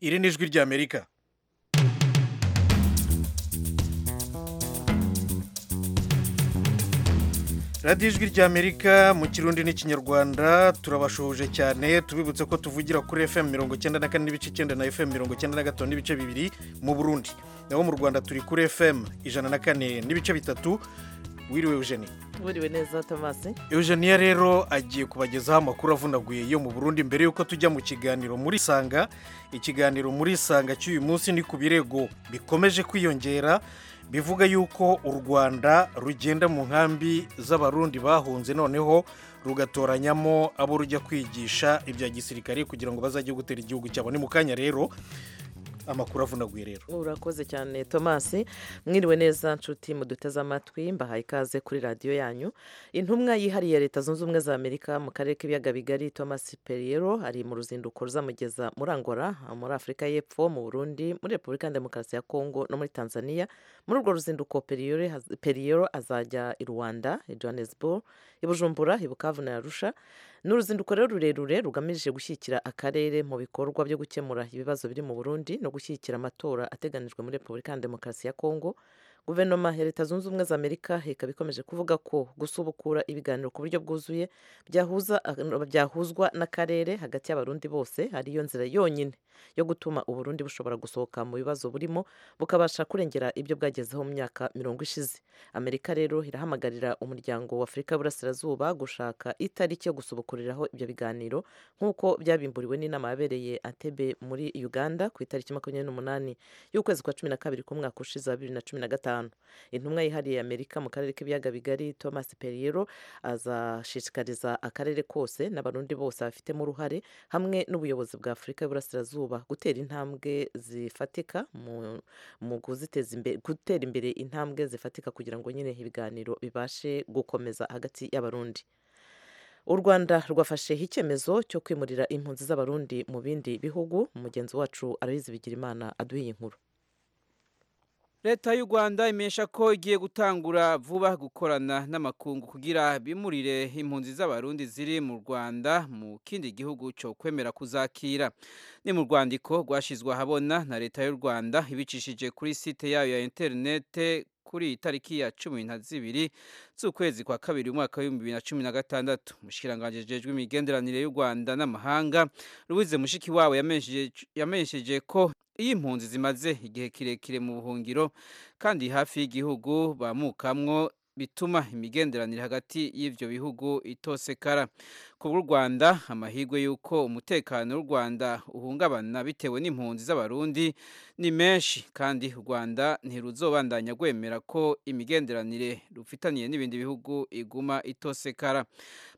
iri ni ijwi ry'amerika radiyo ijwi ry'amerika mu kirundi n'ikinyarwanda turabashoje cyane tubibutse ko tuvugira kuri fm mirongo icyenda na kane n'ibice icyenda na fm mirongo icyenda na gatanu n'ibice bibiri mu burundi naho mu rwanda turi kuri fm ijana na kane n'ibice bitatu wiriwe eugenie buriwe neza tomasi eugenia rero agiye kubagezaho amakuru avunaguye yo mu burundi mbere y'uko tujya mu kiganiro muri sanga ikiganiro muri sanga cy'uyu munsi ni ku birego bikomeje kwiyongera bivuga yuko u rwanda rugenda mu nkambi z'abarundi bahunze noneho rugatoranyamo abo rujya kwigisha ibya gisirikare kugira ngo bazajye gutera igihugu cyabo ni mu kanya rero amakuru avunaguye rero urakoze cyane tomasi mwiriwe neza nshuti muduteze amatwi mbahaye ikaze kuri radiyo yanyu intumwa yihariye ya leta zunze ubumwe za amerika mu karere k'ibiyaga bigari tomasi periyero ari mu ruzinduko ruzamugeza muri angola muri afurika y'epfo mu burundi muri repubulika ya demokarasi ya kongo no muri tanzania muri urwo ruzinduko periyero azajya i rwanda i johannesburg i bujumbura i bukavu na arusha ni uruzinduko rero rurerure rugamije gushyigikira akarere mu bikorwa byo gukemura ibibazo biri mu burundi no gushyigikira amatora ateganijwe muri repubulika ya demokarasi ya kongo guverinoma ya leta zunze ubumwe za amerika ikaba ikomeje kuvuga ko gusubukura ibiganiro ku buryo bwuzuye byahuza byahuzwa n'akarere hagati y'abarundi bose ariyo nzira yonyine yo gutuma uburundi bushobora gusohoka mu bibazo burimo bukabasha kurengera ibyo bwagezeho mu myaka mirongo ishize amerika rero irahamagarira umuryango wa afurika y'uburasirazuba gushaka itariki yo gusubukuriraho ibyo biganiro nk'uko byabimburiwe n'inama yabereye atebe muri uganda ku itariki makumyabiri n'umunani y'ukwezi kwa cumi na kabiri k'umwaka ushize wa bibiri na cumi na gatanu intumwa yihariye amerika mu karere k'ibiyaga bigari thomas periyero azashishikariza akarere kose n'abarundi bose babifitemo uruhare hamwe n'ubuyobozi bwa afurika y'uburasirazuba gutera intambwe zifatika mu kuziteza imbere gutera imbere intambwe zifatika kugira ngo nyine ibiganiro bibashe gukomeza hagati y'abarundi u rwanda rwafasheho icyemezo cyo kwimurira impunzi z'abarundi mu bindi bihugu mugenzi wacu arabizi bigira imana aduha iyi nkuru leta y'u rwanda imenyesha ko igiye gutangura vuba gukorana n'amakungu kugira bimurire impunzi z'abarundi ziri mu rwanda mu kindi gihugu cyo kwemera kuzakira ni mu rwandiko rwashyizwe ahabona na leta y'u rwanda ibicishije kuri site yayo ya interinete kuri iyi tariki ya cumi na zibiri z'ukwezi kwa kabiri umwaka w'ibihumbi bibiri na cumi na gatandatu umushikiranganji jejwe imigenderanire y'u rwanda n'amahanga rubize mushiki wawe yamenyesheje ko iyo impunzi zimaze igihe kirekire mu buhungiro kandi hafi y'igihugu bamukamwo bituma imigenderanire hagati y'ibyo bihugu itosekara ku bw'u rwanda amahirwe y'uko umutekano w'u rwanda uhungabana bitewe n'impunzi z'abarundi ni menshi kandi u rwanda ntiruzobandanya rwemera ko imigenderanire rufitaniye n'ibindi bihugu iguma itosekara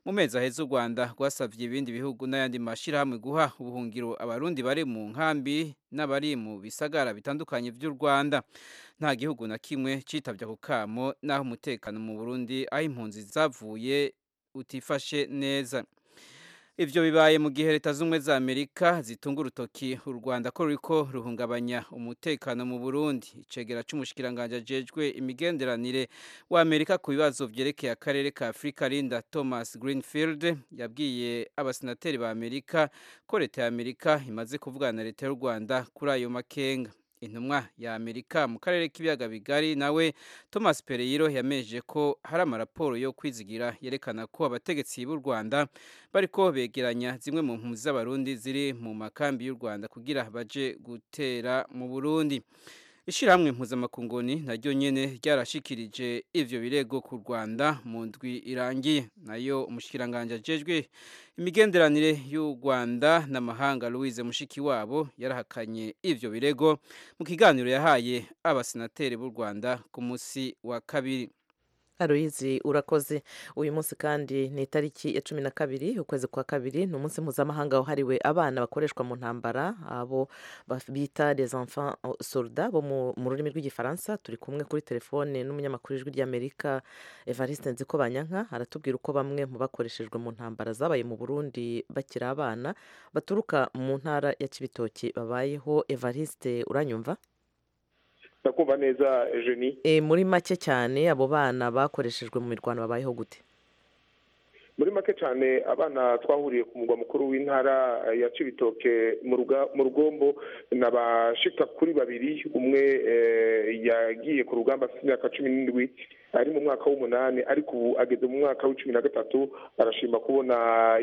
mu mezi aheza u rwanda rwasabye ibindi bihugu n'ayandi mashyirahamwe guha ubuhungiro abarundi bari mu nkambi n'abari mu bisagara bitandukanye by'u rwanda nta gihugu na kimwe cyitabye ako kamo n'aho umutekano mu burundi aho impunzi zavuye utifashe neza ibyo bibaye mu gihe leta z'ubumwe za amerika zitunga urutoki u rwanda ko ruriko ruhungabanya umutekano mu burundi icegera cy'umushikiranganji ajejwe imigenderanire w'amerika ku bibazo byerekeye akarere ka afurika linda thomas greenfield yabwiye abasenateri ba amerika ko leta ya amerika imaze kuvugana na leta y'u rwanda kuri ayo makenga intumwa ya amerika mu karere k'ibiyaga bigari nawe thomas pereyiro yameje ko hari amaraporo yo kwizigira yerekana ko abategetsi b'u rwanda bariko begeranya zimwe mu mpunzi z'abarundi ziri mu makambi y'u rwanda kugira baje gutera mu burundi ishyirahamwe mpuzamakunguni naryo nyine ryarashikirije ivyo birego ku rwanda mu ndwi irangiye nayo umushikiranganji ajejwe imigenderanire y'u rwanda n'amahanga louise mushikiwabo yarahakanye ivyo birego mu kiganiro yahaye abasenateri b'u rwanda ku munsi wa kabiri aruyizi urakoze uyu munsi kandi ni itariki ya cumi na kabiri ukwezi kwa kabiri ni umunsi mpuzamahanga wahariwe abana bakoreshwa mu ntambara abo bita les enfants soldats bo mu rurimi rw'igifaransa turi kumwe kuri telefone n'umunyamakuru ijwi ry'amerika evariste nzikobanyanka aratubwira uko bamwe mu bakoreshejwe mu ntambara zabaye mu burundi bakiri abana baturuka mu ntara ya kibitoki babayeho evariste uranyumva ndakumva neza jeni muri make cyane abo bana bakoreshejwe mu mirwano babayeho gute muri make cyane abana twahuriye ku mugwa mukuru w'intara eh, ya cibitoke mu ruga- mu rugombo ni abashika kuri babiri umwe eh, yagiye ku rugamba afite imyaka cumi n'indwi ari mu mwaka w'umunani ariko ubu ageze mu mwaka w'icumi na gatatu arashima kubona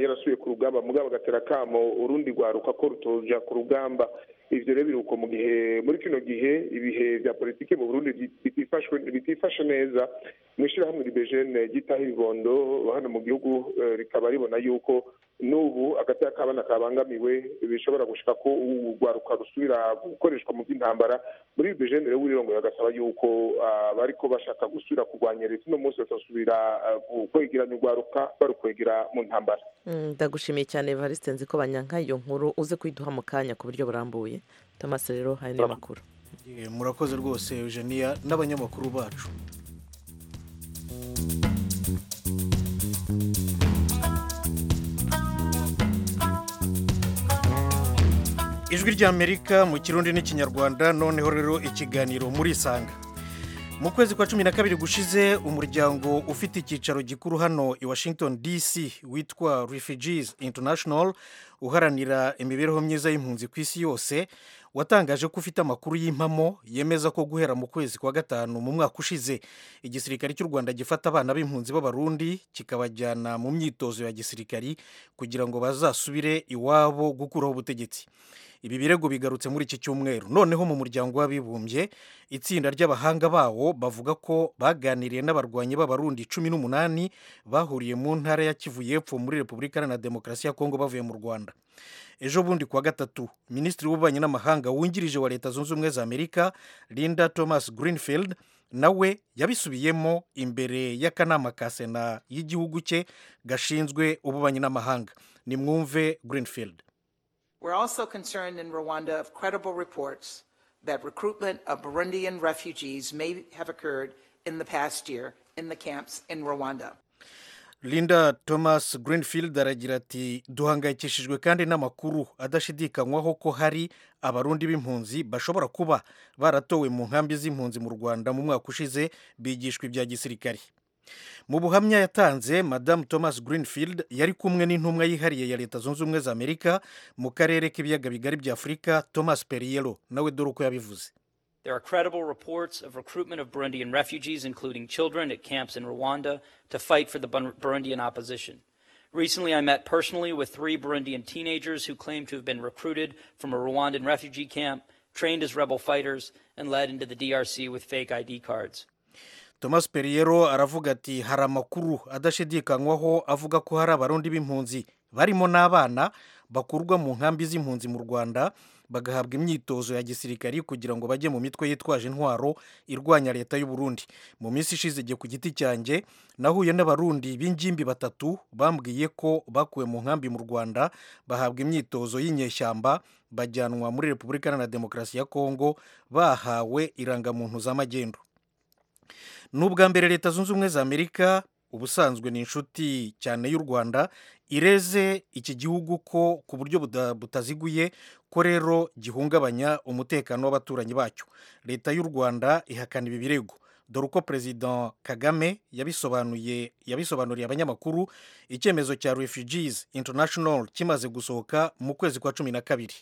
yarasubiye ku rugamba mugabo agatera akamo urundi rwaruka ko rutoja ku rugamba ivyo rero biruko mu gihe muri kino gihe ibihe vya politiki mu burundi bitifashwe- bitifashe neza mw'ishirahamwe ribejene ryitaho ibibondo hano mu gihugu eh, rikaba ribona yuko n'ubu agatera k'abana kabangamiwe bishobora gushika ko urwaruka rusubira gukoreshwa mu by'intambara muri bejene rero w'irirongo bagasaba yuko ah, bariko bashaka gusubira kurwanya leta uno munsi batasubira ah, kwegeranya urwaruka barukwegera mu ntambara Mm, ndagushimiye cyane Evariste nzi ko banyanka iyo nkuru uze kuyiduha mu kanya ku buryo burambuye Thomas rero hari n'amakuru Eh, murakoze rwose eugenia n'abanyamakuru bacu ijwi ry'amerika mu kirundi n'ikinyarwanda noneho rero ikiganiro murisanga mu kwezi kwa cumi na kabiri gushize umuryango ufite icyicaro gikuru hano i washington dc witwa refugees international uharanira imibereho myiza y'impunzi ku isi yose watangaje ko ufite amakuru y'impamo yemeza ko guhera mu kwezi kwa gatanu mu mwaka ushize igisirikare cy'u rwanda gifata abana b'impunzi b'abarundi kikabajyana mu myitozo ya gisirikari kugira ngo bazasubire iwabo gukuraho ubutegetsi ibi birego bigarutse muri iki cyumweru noneho mu muryango w'abibumbye itsinda ry'abahanga bawo bavuga ko baganiriye n'abarwanyi b'abarundi cumi n'umunani bahuriye mu ntara ya kivu y'epfo muri repubulika iharanira demokarasi ya kongo bavuye mu rwanda ejo bundi kuwa gatatu minisitiri w'ububanyi n'amahanga wungirije wa leta zunze ubumwe za amerika linda thomas greenfield nawe yabisubiyemo imbere y'akanama ka sena y'igihugu cye gashinzwe ububanyi n'amahanga nimwumve greenfield We're also concerned in Rwanda of credible reports that recruitment of Burundian refugees may have occurred in the past year in the camps in Rwanda. linda thomas greenfield aragira ati duhangayikishijwe kandi n'amakuru adashidikanywaho ko hari abarundi b'impunzi bashobora kuba baratowe mu nkambi z'impunzi mu rwanda mu mwaka ushize bigishwa ibya gisirikare mu buhamya yatanze madamu thomas greenfield yari kumwe n'intumwa yihariye ya leta zunze ubumwe za amerika mu karere k'ibiyaga bigari bya afurika thomas perriello nawe dore uko yabivuze There are credible reports of recruitment of Burundian refugees, including children, at camps in Rwanda to fight for the Bun- Burundian opposition. Recently, I met personally with three Burundian teenagers who claim to have been recruited from a Rwandan refugee camp, trained as rebel fighters, and led into the DRC with fake ID cards. thomas perriero aravuga ati hari amakuru adashidikanywaho avuga ko hari abarundi b'impunzi barimo n'abana bakurwa mu nkambi z'impunzi mu rwanda bagahabwa imyitozo ya gisirikari kugira ngo bajye mu mitwe yitwaje intwaro irwanya leta y'u Burundi mu minsi ishize igihe ku giti cyanjye nahuye n'abarundi b'ingimbi batatu bambwiye ko bakuwe mu nkambi mu rwanda bahabwa imyitozo y'inyeshyamba bajyanwa muri repubulika iharanira demokarasi ya kongo bahawe irangamuntu z'amagendu ni ubwa mbere leta zunze ubumwe za amerika ubusanzwe ni inshuti cyane y'u rwanda ireze iki gihugu ko ku buryo buda- butaziguye ko rero gihungabanya umutekano w'abaturanyi bacyo leta y'u rwanda ihakana ibi birego dore uko perezida kagame yabisobanuye yabisobanuriye abanyamakuru icyemezo cya refugees international kimaze gusohoka mu kwezi kwa cumi na kabiri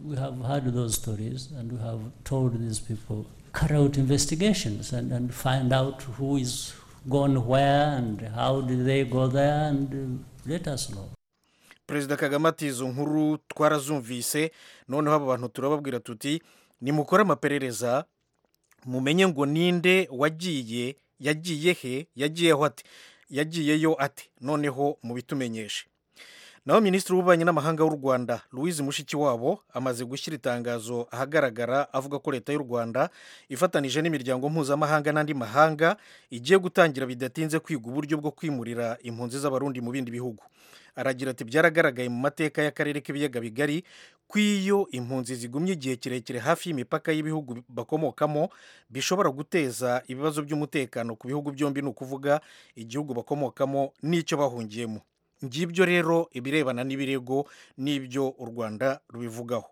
We have heard those stories and we have told these people, carry out investigations and, and find out who is gone where and how did they go there and uh, let us know. perezida kagame ati izo nkuru twarazumvise noneho aba bantu turababwira tuti nimukore amaperereza mumenye ngo ninde wagiye yagiye he yagiyeho ate yagiyeyo ate noneho mubitumenyeshe naho minisitiri w'ububanyi n'amahanga w'u rwanda louise mushikiwabo amaze gushyira itangazo ahagaragara avuga ko leta y'u rwanda ifatanije n'imiryango mpuzamahanga n'andi mahanga igiye gutangira bidatinze kwiga uburyo bwo kwimurira impunzi z'abarundi mu bindi bihugu aragira ati byaragaragaye mu mateka y'akarere k'ibiyaga bigari ko iyo impunzi zigumye igihe kirekire hafi y'imipaka y'ibihugu bakomokamo bishobora guteza ibibazo by'umutekano ku bihugu byombi ni ukuvuga igihugu bakomokamo n'icyo bahungiyemo ngibyo rero ibirebana n'ibirego n'ibyo u rwanda rubivugaho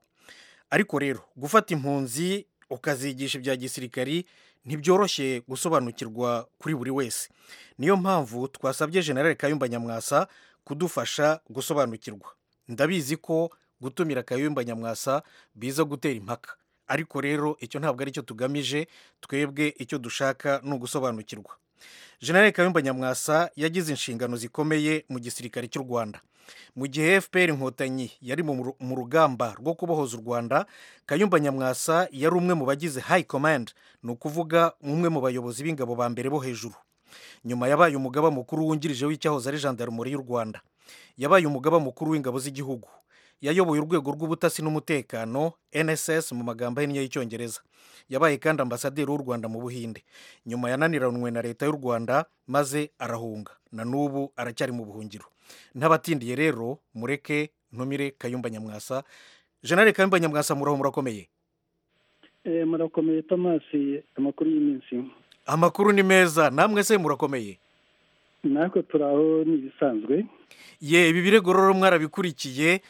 ariko rero gufata impunzi ukazigisha ibya gisirikari ntibyoroshye gusobanukirwa kuri buri wese niyo mpamvu twasabye generale kayumba nyamwasa kudufasha gusobanukirwa ndabizi ko gutumira kayumba nyamwasa biza gutera impaka ariko rero icyo ntabwo aricyo tugamije twebwe icyo dushaka ni ugusobanukirwa generale kayumba nyamwasa yagize inshingano zikomeye mu gisirikare cy'u rwanda mu gihe fpr inkotanyi yari mu rugamba rwo kubohoza u rwanda kayumba nyamwasa yari umwe mu bagize high command ni ukuvuga umwe mu bayobozi b'ingabo ba mbere bo hejuru nyuma yabaye umugaba mukuru wungirije w'icyahoze ari jandarumuri y'u rwanda yabaye umugaba mukuru w'ingabo z'igihugu yayoboye urwego rw'ubutasi n'umutekano nss mu magambo ahinnye y'icyongereza yabaye kandi ambasaderi w'u rwanda mu buhinde nyuma yananiranwe na leta y'u rwanda maze arahunga na n'ubu aracyari mu buhungiro ntabatindiye rero mureke ntumire kayumba nyamwasa jenali kayumba nyamwasa muraho murakomeye murakomeye tomasi amakuru y'iminsi amakuru ni meza namwe se murakomeye natwe turi aho ni ibisanzwe ye ibi birego rero mwarabikurikiye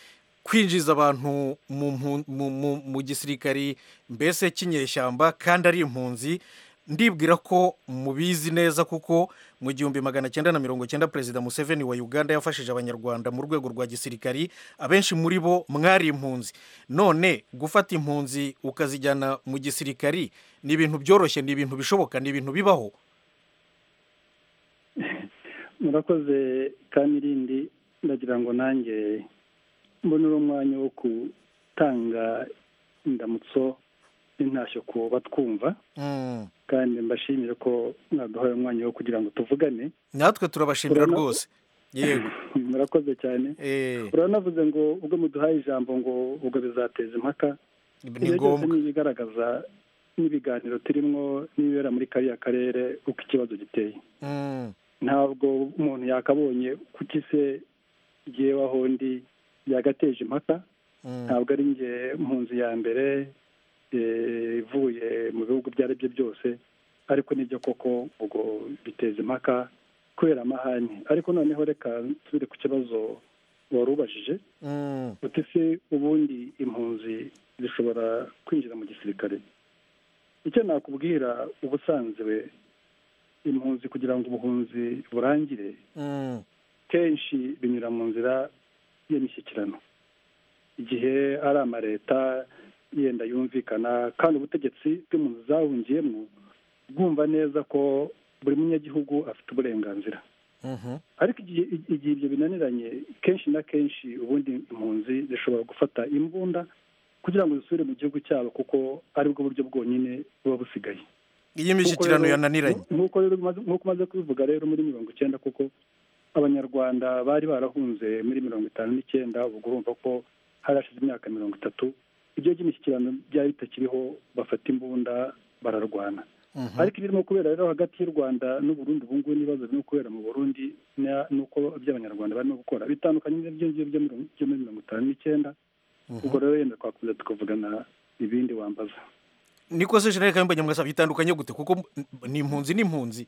kwinjiza abantu mu gisirikari mbese cy'inyeshyamba kandi ari impunzi ndibwira ko mubizi neza kuko mu gihumbi magana cyenda na mirongo cyenda perezida museveni wa uganda yafashije abanyarwanda mu rwego rwa gisirikari abenshi muri bo mwari impunzi none gufata impunzi ukazijyana mu gisirikari ni ibintu byoroshye ni ibintu bishoboka ni ibintu bibaho murakoze kandi irindi ndagira ngo nanjye mbonera umwanya wo gutanga indamutso n'intashyo ku batwumva kandi mbashimire ko mwaduhaye umwanya wo kugira ngo tuvugane natwe turabashimira rwose yego murakoze cyane uranavuze ngo ubwo muduhaye ijambo ngo ubwo bizateza impaka ni ngombwa ibigaragaza n'ibiganiro turimo n'ibibera muri kariya karere uko ikibazo giteye ntabwo umuntu yakabonye kuki se aho ndi byagateje impaka ntabwo ari nge mpunzi ya mbere ivuye mu bihugu ibyo ari byo byose ariko nibyo koko ubwo biteza impaka kubera amahane ariko noneho reka nsubire ku kibazo wari ubajije uti se ubundi impunzi zishobora kwinjira mu gisirikare icyo nakubwira ubusanzwe impunzi kugira ngo ubuhunzi burangire kenshi binyura mu nzira y'imishyikirano igihe ari amaleta yenda yumvikana kandi ubutegetsi bw'impunzi zahungiyemo bwumva neza ko buri munyagihugu afite uburenganzira ariko igihe ibyo binaniranye kenshi na kenshi ubundi impunzi zishobora gufata imbunda kugira ngo zisubire mu gihugu cyabo kuko aribwo buryo bwonyine buba busigaye iyi mishyikirano yananiranye nk'uko umaze kubivuga rero muri mirongo icyenda kuko abanyarwanda bari barahunze muri mirongo itanu n'icyenda ubwo urumva ko hari hashize imyaka mirongo itatu ibyo by'imishyikirano byari bitakiriho bafata imbunda bararwana ariko ibirimo kubera rero hagati y'u rwanda n'uburundi ubu ngubu n'ibibazo birimo kubera mu burundi n'uko iby'abanyarwanda barimo gukora bitandukanye n'ibyo ngibyo byo muri mirongo itanu n'icyenda ubwo rero yenda twakomeza tukavugana ibindi wambaza niko se jenali kayumba nyamwasa bitandukanye gute kuko ni impunzi n'impunzi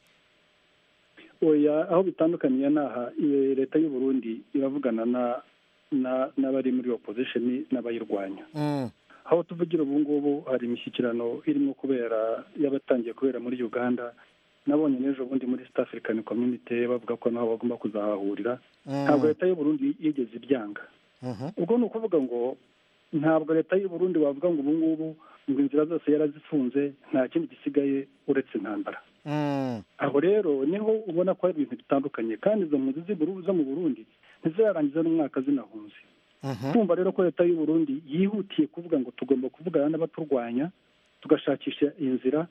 oya aho bitandukaniye aha leta y'u Burundi iravugana n'abari muri opozisheni n'abayirwanya aho tuvugira ubu ngubu hari imishyikirano irimo kubera y'abatangiye kubera muri uganda nabonye n'ejo bundi muri East African community bavuga ko naho bagomba kuzahahurira ntabwo leta y'u Burundi yigeze ibyanga ubwo ni ukuvuga ngo ntabwo leta y'u Burundi wavuga ngo ubu ngubu ngo inzira zose yarazifunze nta kindi gisigaye uretse intambara aho rero niho ubona ko hari ibintu bitandukanye kandi izo mpunzi zo mu burundi ntizirarangiza n'umwaka zinahunze kumva rero ko leta y'u Burundi yihutiye kuvuga ngo tugomba kuvugana n'abaturwanya tugashakisha inzira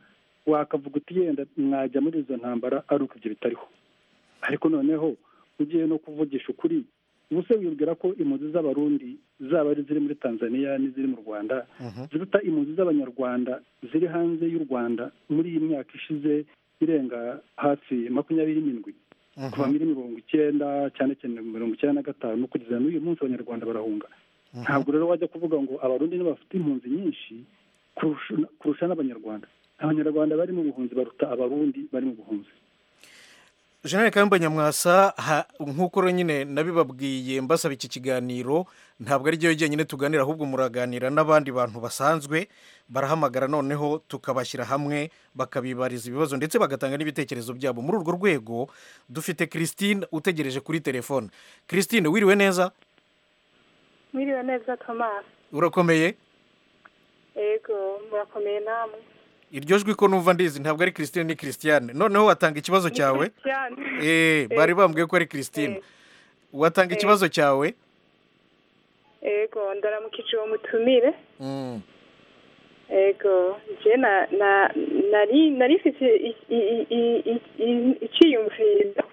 wakavuga uti yenda mwajya muri izo ntambara ari uko ibyo bitariho ariko noneho ugiye no kuvugisha ukuri ubuse wibwira ko impunzi z'abarundi zaba ari iziri muri tanzania n'iziri mu rwanda ziruta impunzi z'abanyarwanda ziri hanze y'u rwanda muri iyi myaka ishize irenga hafi makumyabiri n'indwi kuva muri mirongo icyenda cyane cyane mirongo icyenda na gatanu kugeza n'uyu munsi abanyarwanda barahunga ntabwo rero wajya kuvuga ngo abarundi bafite impunzi nyinshi kurusha n'abanyarwanda abanyarwanda bari mu buhunzi baruta abarundi bari mu buhunzi jenali kayumba nyamwasa nk'uko nyine nabibabwiye mbasaba iki kiganiro ntabwo ari byo jyenyine tuganira ahubwo muraganira n'abandi bantu basanzwe barahamagara noneho tukabashyira hamwe bakabibariza ibibazo ndetse bagatanga n'ibitekerezo byabo muri urwo rwego dufite christine utegereje kuri telefone christine wiriwe neza mwiriwe neza tomasi urakomeye yego murakomeye namwe iryo jwi ko numva ndizi ntabwo ari christine ni christiane noneho watanga ikibazo cyawe eh bari bambwiye ko ari christine watanga ikibazo cyawe yego ndaramukije uwo mutumire yego njye nari nari ifite icyiyumviro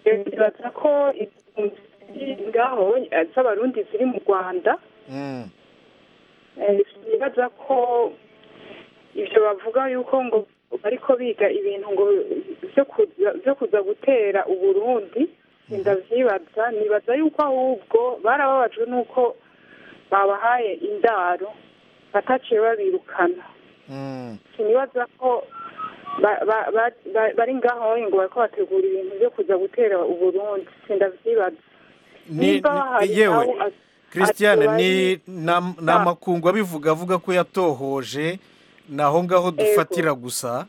bibaza ko ngaho z'abarundi ziri mu rwanda bibaza ko ibyo bavuga yuko ngo bariko biga ibintu ngo byo kuza gutera uburundi ndabyibaza nibaza yuko ahubwo barababajwe n'uko babahaye indaro bataciye babirukana sinibaza ko bari ngaho ngo bariko bategura ibintu byo kuza gutera uburundi sindavyibaza nimba hari aho christiane ni ni amakungu abivuga avuga ko yatohoje ni aho ngaho dufatira gusa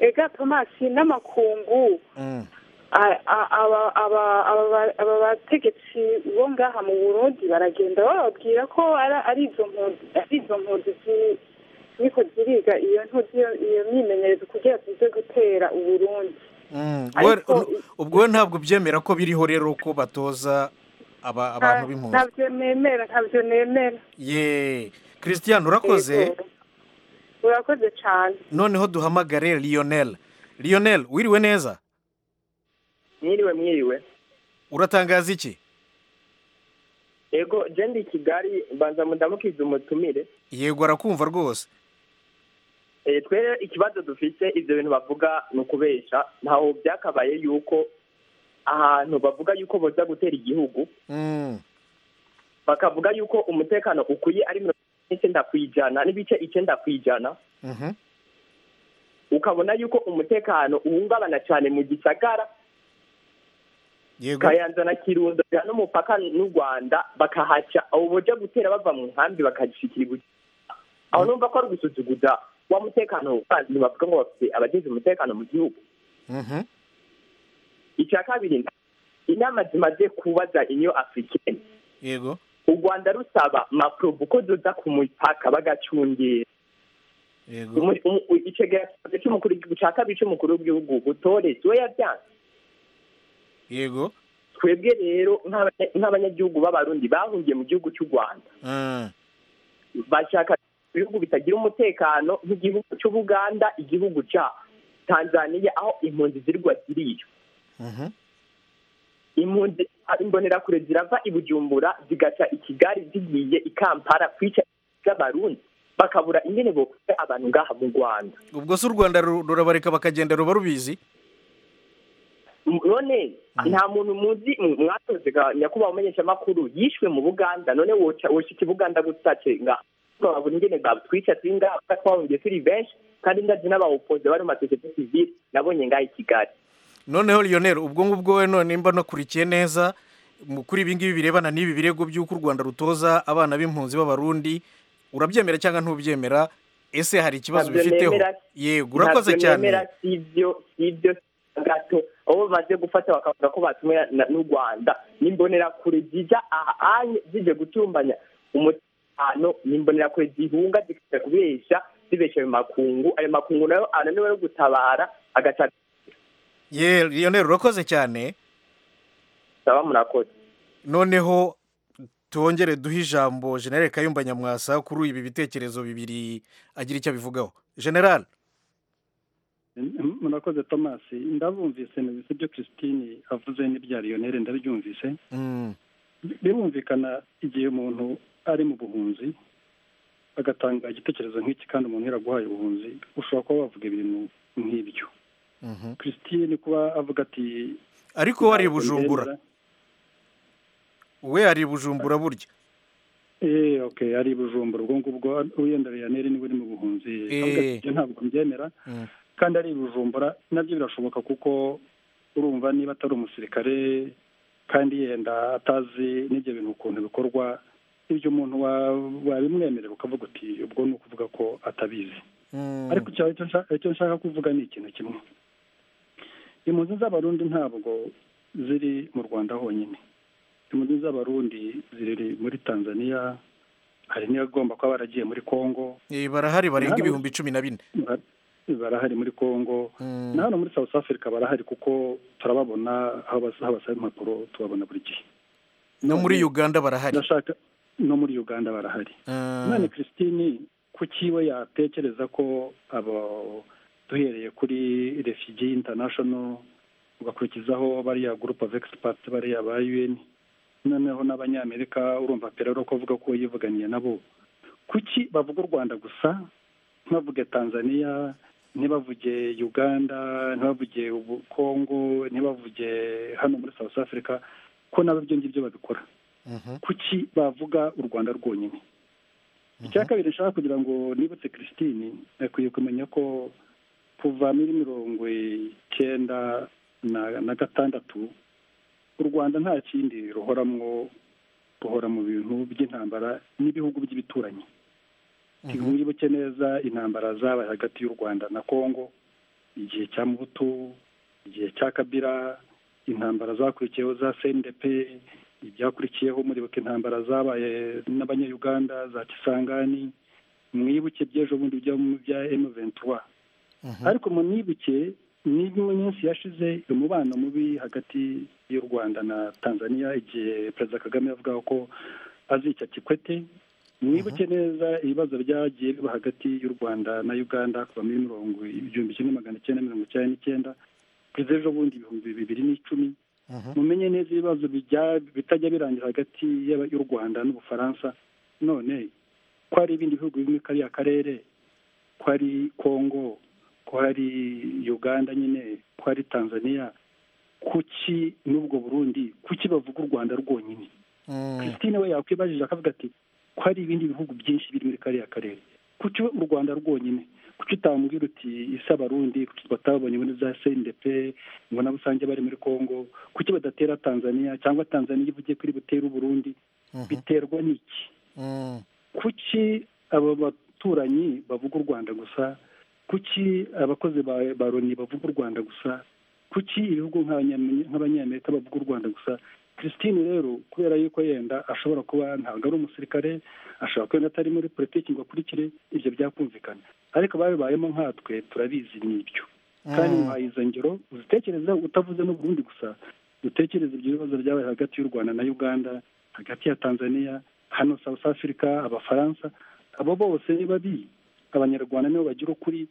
ega tomasi n'amakungu aba bategetsi bo ngaha mu burundi baragenda bababwira ko ari izo mpunzi ziko ziriga iyo ntuzi iyo myimenyerezo kugira tuze gutera uburundi ubwo we ntabwo byemera ko biriho rero ko batoza abantu b'impunzi ntabyo nemera ntabyo nemera ye christian urakoze urakoze cyane noneho duhamagare lionel lionel wiriwe neza mwiriwe mwiriwe uratangaza iki yego i kigali mbanza mudamukize umutumire yego arakumva rwose twere ikibazo dufite ibyo bintu bavuga ni ukubeshya ntaho byakabaye yuko ahantu bavuga yuko boza gutera igihugu bakavuga yuko umutekano ukwiye ari mirongo ine n'icyenda ku ijana n'ibice icyenda ku ijana ukabona yuko umutekano uhungabana cyane mu gisagara kayanza na kirundo n'umupaka n'u rwanda bakahaca aho boja gutera bava mu nkambi bakagishikira aho numva ko ari ugusuzuguza wa mutekano kandi bavuga ngo bafite abagize umutekano mu gihugu icya kabiri inama zimaze kubaza inyo afurikeni yego u rwanda rusaba maprobu ko zoza ku mupaka bagacungira icegeranyo cy'umukuru w'igihugu cya kabiri cy'umukuru w'igihugu butore we yabyanze yego twebwe rero nk'abanyagihugu b'abarundi bahungiye mu gihugu cy'u rwanda bashaka ibihugu bitagira umutekano nk'igihugu cy'ubuganda igihugu cya tanzania aho impunzi zirwa ziriyo impunzi imbonerakure zirava i bujumbura zigaca i kigali zigiye i kampala kwica z'abarundi bakabura ingene bokora abantu ngaha mu rwanda ubwo si u rwanda rurabareka bakagenda ruba rubizi none nta muntu muzi mwatoze nyakubahwa umenyeshamakuru yishwe mu buganda none woshika ibuganda gutace ngaha twabona ingene batwica turi ngaha twahungiye turi benshi kandi ndazi n'abawopoze bari mu masosiyete sivile nabonye ngaha i kigali noneho lionel ubwo ngubwo we none mba nakurikiye neza kuri ibi ngibi birebana n'ibi birego by'uko u rwanda rutoza abana b'impunzi b'abarundi urabyemera cyangwa ntubyemera ese hari ikibazo bifiteho yego urakoze cyane si ibyo gato aho bamaze gufata bakavuga ko batumwe n'u rwanda n'imbonerakure zijya ahanye zijya gutumbanya umutekano hano nimbonera kure zihunga zikajya kubeshya zibeshya ayo makungu ayo makungu nayo ananiwe yo gutabara agaca ye lionel urakoze cyane saba murakoze noneho tongere duhe ijambo generale kayumba nyamwasa kuri ibi bitekerezo bibiri agira icyo abivugaho generale murakoze tomasi ndabumvise nabise ibyo christine avuze n'ibya lionel ndabyumvise birumvikana igihe umuntu ari mu buhunzi agatanga igitekerezo nk'iki kandi umuntu yaraguhaye ubuhunzi ushobora kuba wavuga ibintu nk'ibyo christine kuba avuga ati ariko we ari bujumbura we ari bujumbura burya eee oke ari bujumbura ubwo ngubwo wenda riyaneri niwe uri mu buhunzi Eh. ibyo ntabwo mbyemera Mm. kandi ari bujumbura nabyo birashoboka kuko urumva niba atari umusirikare kandi yenda atazi n'ibyo bintu ukuntu bikorwa ibyo umuntu wa- wabimwemerera ukavuga uti ubwo ni ukuvuga ko atabizi Mm. ariko icyo- icyo nshaka- icyo nshaka kuvuga ni ikintu kimwe impunzi z'abarundi ntabwo ziri mu rwanda honyine impunzi z'abarundi ziri muri tanzania hari n'abagomba kuba baragiye muri congo Eh, barahari barenga Nahari- ibihumbi cumi na bine Bar- barahari muri congo Mm. na hano muri south africa barahari kuko turababona aho bas- aho basaba impapuro tubabona buri gihe no muri uganda barahari ndashaka no muri uganda barahari Ah, none christine kuki we yatekereza ko abo duhereye kuri refugee international ugakurikizaho bariya group of experts bariya ba un noneho n'abanyamerika urumva perero ko avuga ko yivuganiye nabo kuki bavuga u rwanda gusa ntibavuge tanzania ntibavuge uganda ntibavuge ubu- congo ntibavuge hano muri south africa ko nabo ibyo ngibyo babikora mhm, kuki bavuga u rwanda rwonyine icya kabiri nshaka kugira ngo nibutse christine akwiye kumenya ko kuva muri mirongo icyenda na na gatandatu u rwanda nta kindi ruhoramwo ruhora mu bintu by'intambara n'ibihugu by'ibituranyi mhm, ntiwibuke neza intambara zabaye hagati y'u rwanda na kongo igihe cya mubutu igihe cya kabira intambara zakurikiyeho za cndp ibyakurikiyeho muribuka intambara zabaye n'abanyayuganda za kisangani mwibuke by'ejo bundi bya bya m ventura mhm. ariko munibuke ni mu minsi yashize umubano mubi hagati y'u rwanda na tanzania igihe perezida kagame yavugaga ko azica kikwete mwibuke neza ibibazo byagiye biba hagati y'u rwanda na uganda kuva muri mirongo igihumbi kimwe magana icyenda mirongo icyenda n'icyenda kugeza ejo bundi ibihumbi bibiri n'icumi Mhm. mumenye neza ibibazo bijya- bitajya birangira hagati y'aba- y'u rwanda n'ubufaransa none ko hari ibindi bihugu bimwe kariya karere ko hari kongo ko hari uganda nyine ko hari tanzania kuki n'ubwo burundi kuki bavuga u rwanda rwonyine Mm, christine we yakwibajije akavuga ati ko hari ibindi bihugu byinshi biri muri kariya karere kuki we u rwanda rwonyine kuki utamubwira uti isi abarundi kuki batabonye muri za cndp mbona rusange bari muri congo kuki badatera tanzania cyangwa tanzania ivugiye kuri butere uburundi mhm, biterwa n'iki mm, kuki aba baturanyi bavuga u rwanda gusa kuki abakozi ba ba loni bavuga u rwanda gusa kuki ibihugu nk'abanyam- nk'abanyamerika bavuga u rwanda gusa christine rero kubera yuko yenda ashobora kuba ntabwo ari umusirikare ashobora kuba yenda atari muri politiki ngo akurikire ibyo byakumvikana ariko babibayemo nkatwe turabizi ni ibyo kandi Mm. muhaye izo ngero uzitekereza utavuze n'u Burundi gusa dutekereze ibyo bibazo byabaye hagati y'u rwanda na uganda hagati ya tanzania hano south africa abafaransa abo bose ni babi abanyarwanda nibo bagira ukuri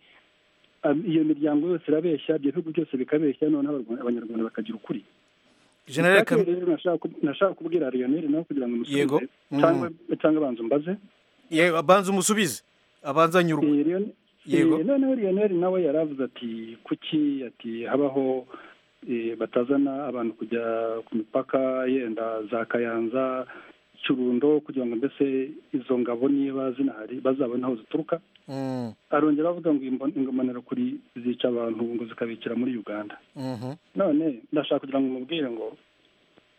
Ab- iyo miryango yose irabeshya ibyo bihugu byose bikabeshya noneho Abarwa- abanyarwanda bakagira ukuri General Icya kabiri Kami- rero nashaka ku- nashaka kubwira Lionel nawe kugira ngo umusubize Yego. Mm. cyangwa cyangwa banza umbaze Ye, abanza umusubize abanza anyurwa Eh, Lion- Yego. eh, noneho Lionel nawe yaravuze ati kuki ati habaho eh, batazana abantu kujya ku mipaka yenda za Kayanza Kirundo kugira ngo mbese izo ngabo niba zinahari bazabone aho zituruka Mm, arongera avuga ngo imbon- ingombanira kuri zica abantu ngo zikabikira muri Uganda mhm, none ndashaka kugira ngo mubwire ngo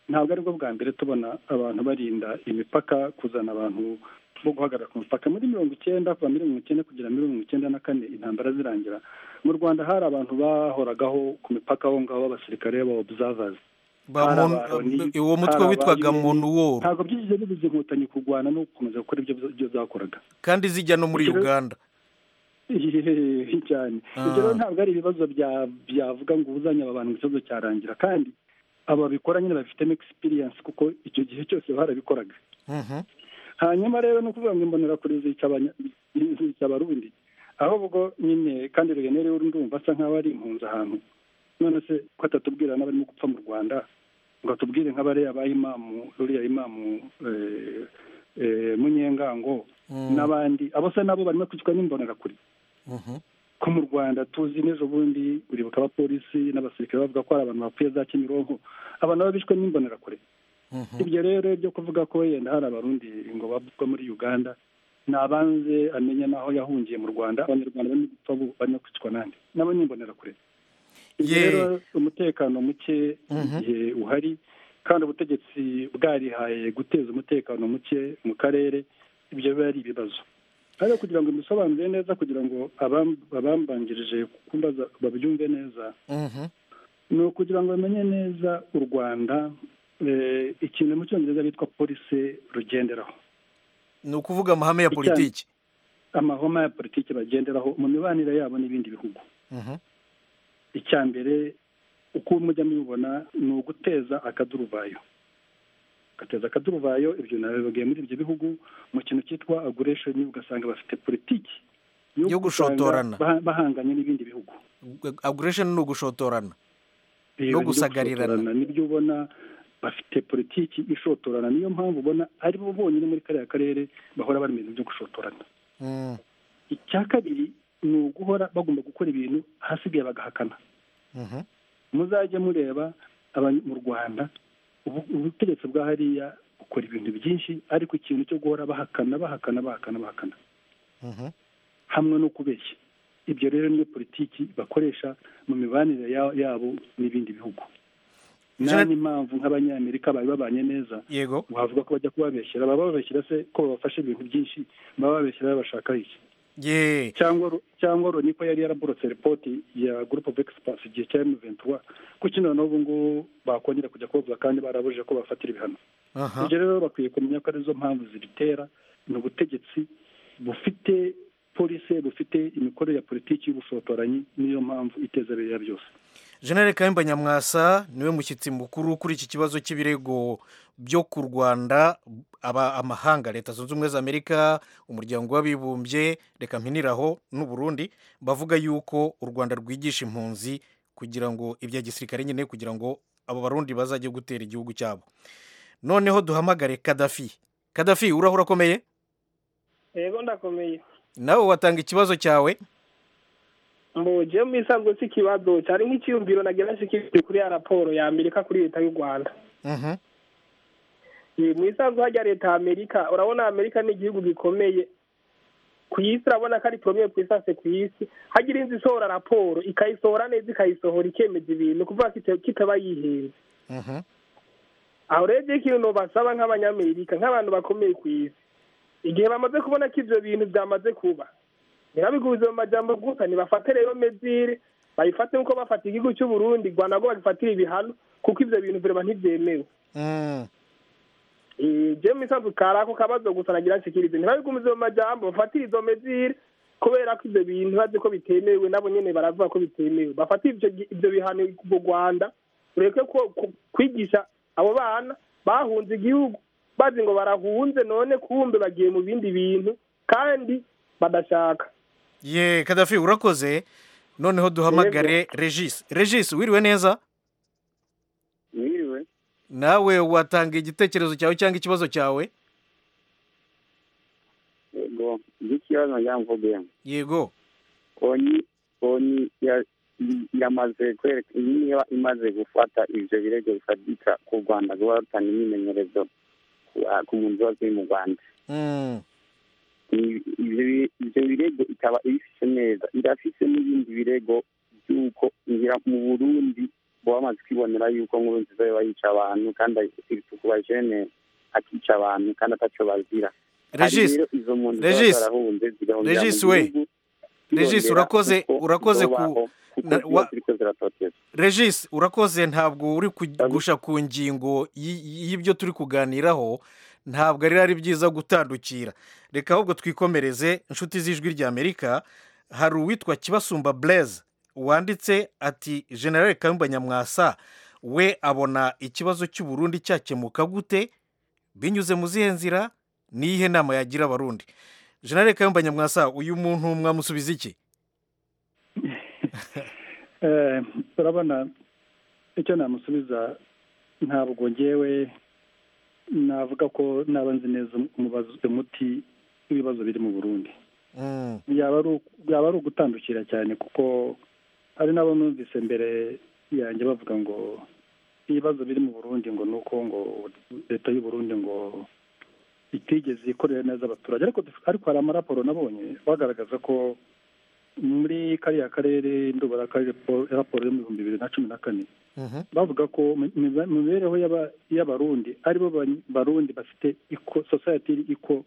ntabwo aribwo bwa mbere tubona abantu barinda imipaka kuzana abantu bo guhagarara ku mupaka muri mirongo icyenda kuva muri mirongo icyenda kugera muri mirongo icyenda na kane intambara zirangira mu rwanda hari abantu bahoragaho ku mipaka aho ngaho b'abasirikare b'abaobservers ba hari Mon- abaroni, uwo mutwe hari witwaga abayeni. monuworo ntabwo byigeze bibuza inkotanyi kurwana no gukomeza gukora ibyo byo zakoraga kandi zijya no muri Ikiro- uganda Hehehe, cyane Ah. ibyo rero ntabwo ari ibibazo bya- byavuga ngo ubuzanye aba bantu ikibazo cyarangira kandi ababikora nyine babifitemo experience kuko icyo gihe cyose barabikoraga Mhm, hanyuma rero ni ukuvuga ngo imbonerakure zica abanya- zica abarundi aho ubwo nyine kandi ruyenere ndumva asa nk'aho ari impunzi ahantu none se ko atatubwira n'abarimo gupfa mu rwanda ngo atubwire nk'abariya ba imamu ruriya imamu eh, eh, munyengango mm, n'abandi abo se nabo barimo kwicwa n'imbonerakure mhm, ko mu rwanda tuzi n'ejo bundi uribuka abapolisi n'abasirikare bavuga ko hari abantu bapfuye za kimironko abantu baba bishwe n'imbonerakure ibyo rero byo kuvuga ko yenda hari abarundi ngo bavuzwa muri uganda nabanze amenya n'aho yahungiye mu rwanda abanyarwanda bari mu gitobo bari no kwicwa n'andi nabo ni imbonerakure ibyo Ye. rero umutekano muke igihe uhari kandi ubutegetsi bwarihaye guteza umutekano muke mu karere ibyo biba ari ibibazo ariko kugira ngo mbisobanure neza kugira ngo abam- abambanjirije kumbaza babyumve neza ni ukugira ngo bamenye neza u rwanda eh, ikintu mu cyongereza bitwa polisi rugenderaho ni ukuvuga amahame ya politiki amahoma ya politiki bagenderaho mu mibanire yabo n'ibindi bihugu Mhm. icya mbere uko mujya mubibona ni uguteza akaduruvayo gateza akaduruvayo ibyo nabibabwiye muri ibyo bihugu mu kintu cyitwa aguresheni ugasanga bafite politiki Yo gushotorana. usanga baha- bahanganye n'ibindi bihugu aguresheni ni ugushotorana Iyo no nibyo gushotorana gusagarirana nibyo ubona bafite politiki ishotorana niyo mpamvu ubona ari bo bonyine muri kariya karere bahora bari mu bintu byo gushotorana Mm, icya kabiri ni uguhora bagomba gukora ibintu ahasigaye bagahakana mhm. muzajye mureba aba- mu rwanda ubu- ubutegetsi bwa hariya bukora ibintu byinshi ariko ikintu cyo guhora bahakana bahakana bahakana bahakana Mhm. hamwe no kubeshya ibyo rero niyo politiki bakoresha mu mibanire ya- yabo n'ibindi bihugu nta Jean- n'impamvu nk'abanyamerika bari babanye neza yego wavuga ko bajya kubabeshyera baba babeshyira se ko babafashe ibintu byinshi baba babeshyira babashaka iki ye cyangwa ru- cyangwa loni ko yari yaraborotse ripoti ya gurupe ofu egisipasi igihe cya emu ventura ko kino n'ubu ngubu bakongera kujya kubavuga kandi barabujije ko bafatira ibihano aha ibyo rero bakwiye kumenya ko arizo mpamvu zibitera ni ubutegetsi bufite polisi bufite imikorere ya politiki y'ubushotoranyi niyo mpamvu iteza biriya byose jenere kayumba nyamwasa niwe mushyitsi mukuru kuri iki kibazo cy'ibirego byo ku rwanda aba amahanga leta zunze ubumwe za amerika umuryango w'abibumbye reka mpiniraho n'u Burundi bavuga yuko u rwanda rwigisha impunzi kugira ngo ibya gisirikare nyine kugira ngo abo barundi bazajye gutera igihugu cyabo noneho duhamagare kadafi kadafi urahura akomeye yego ndakomeye nawe watanga ikibazo cyawe mbujye mu isanzwe si ikibazo cyari nk'ikiyumviro nagira nshikirije kuri ya raporo ya amerika kuri leta y'u rwanda Mhm. Eh, mu isanzwe hajya leta ya amerika urabona amerika ni igihugu gikomeye ku isi urabona ko ari premier ku isi hose ku isi hagira inzu isohora raporo ikayisohora neza ikayisohora ikemeza ibintu kuvuga ko ita- kitaba yihenze Mhm. aho rero igihe ikintu basaba nk'abanyamerika nk'abantu bakomeye ku isi igihe bamaze kubona ko ibyo bintu byamaze kuba ntibabiguze mu majambo gusa ntibafate rero mezire bayifate nk'uko bafata igihugu cy'u Burundi rwanda rwo bagifatira ibihano kuko ibyo bintu bireba ntibyemewe Mm. Eh, jewe mu isanzwe kari ako kabazo gusa nagira nshikirize ntibabigumize mu majambo bafatire izo mezire kubera ko ibyo bintu bazi ko bitemewe nabo nyene baravuga ko bitemewe bafatire ivyo gi- ivyo bihano mu rwanda ureke ko ku- kwigisha abo bana bahunze igihugu bazi ngo barahunze none kumbe bagiye mu bindi bintu kandi badashaka ye kadafi urakoze noneho duhamagare regis regis wiriwe neza mwiriwe nawe watanga igitekerezo cyawe cyangwa ikibazo cyawe yego ikibazo nagira ngo mvuge yego konyi konyi ya- yamaze kwereka niba imaze gufata ibyo birego bifatika ku rwanda ruba rutanga imyimenyerezo ku- ku mpunzi ziba ziri mu rwanda Mm. I- ibyo bi- ibyo birego ikaba ibifite neza irafite n'ibindi birego by'uko ngira mu burundi baba bamaze kwibonera yuko nkuru nziza yoba yica abantu kandi kuba jene akica abantu kandi atacyo bazira Regis, Hari rero izo mpunzi ziba Regis, zarahunze zigahungira mu regis we gihugu, regis zirongera urakoze uko urakoze zobaho, ku kuko na- ziba wa- ziriko ziratoteza regis urakoze ntabwo uri kugusha ku ngingo y- y'ibyo turi kuganiraho ntabwo ari ari byiza gutandukira reka ahubwo twikomereze inshuti z'ijwi ry'amerika hari uwitwa kibasumba blaise wanditse ati generale kayumba nyamwasa we abona ikibazo cy'uburundi cyakemuka gute binyuze mu zihe nzira n'iyihe nama yagira abarundi generale kayumba nyamwasa uyu muntu mwamusubiza iki Eh, urabona icyo namusubiza ntabwo ngewe navuga ko naba nzi neza umubazo- umuti w'ibibazo biri mu burundi Mm. yaba ari uku- yaba ari ugutandukira cyane kuko hari n'abo numvise mbere yanjye bavuga ngo ibibazo biri mu burundi ngo ni uko ngo leta y'u Burundi ngo itigeze ikorera neza abaturage ariko ariko hari amaraporo nabonye bagaragaza ko muri kariya karere ndubara akarere raporo yo mu bihumbi bibiri na cumi na kane bavuga ko mu mibereho y'aba- y'abarundi aribo ba- barundi bafite iko society iko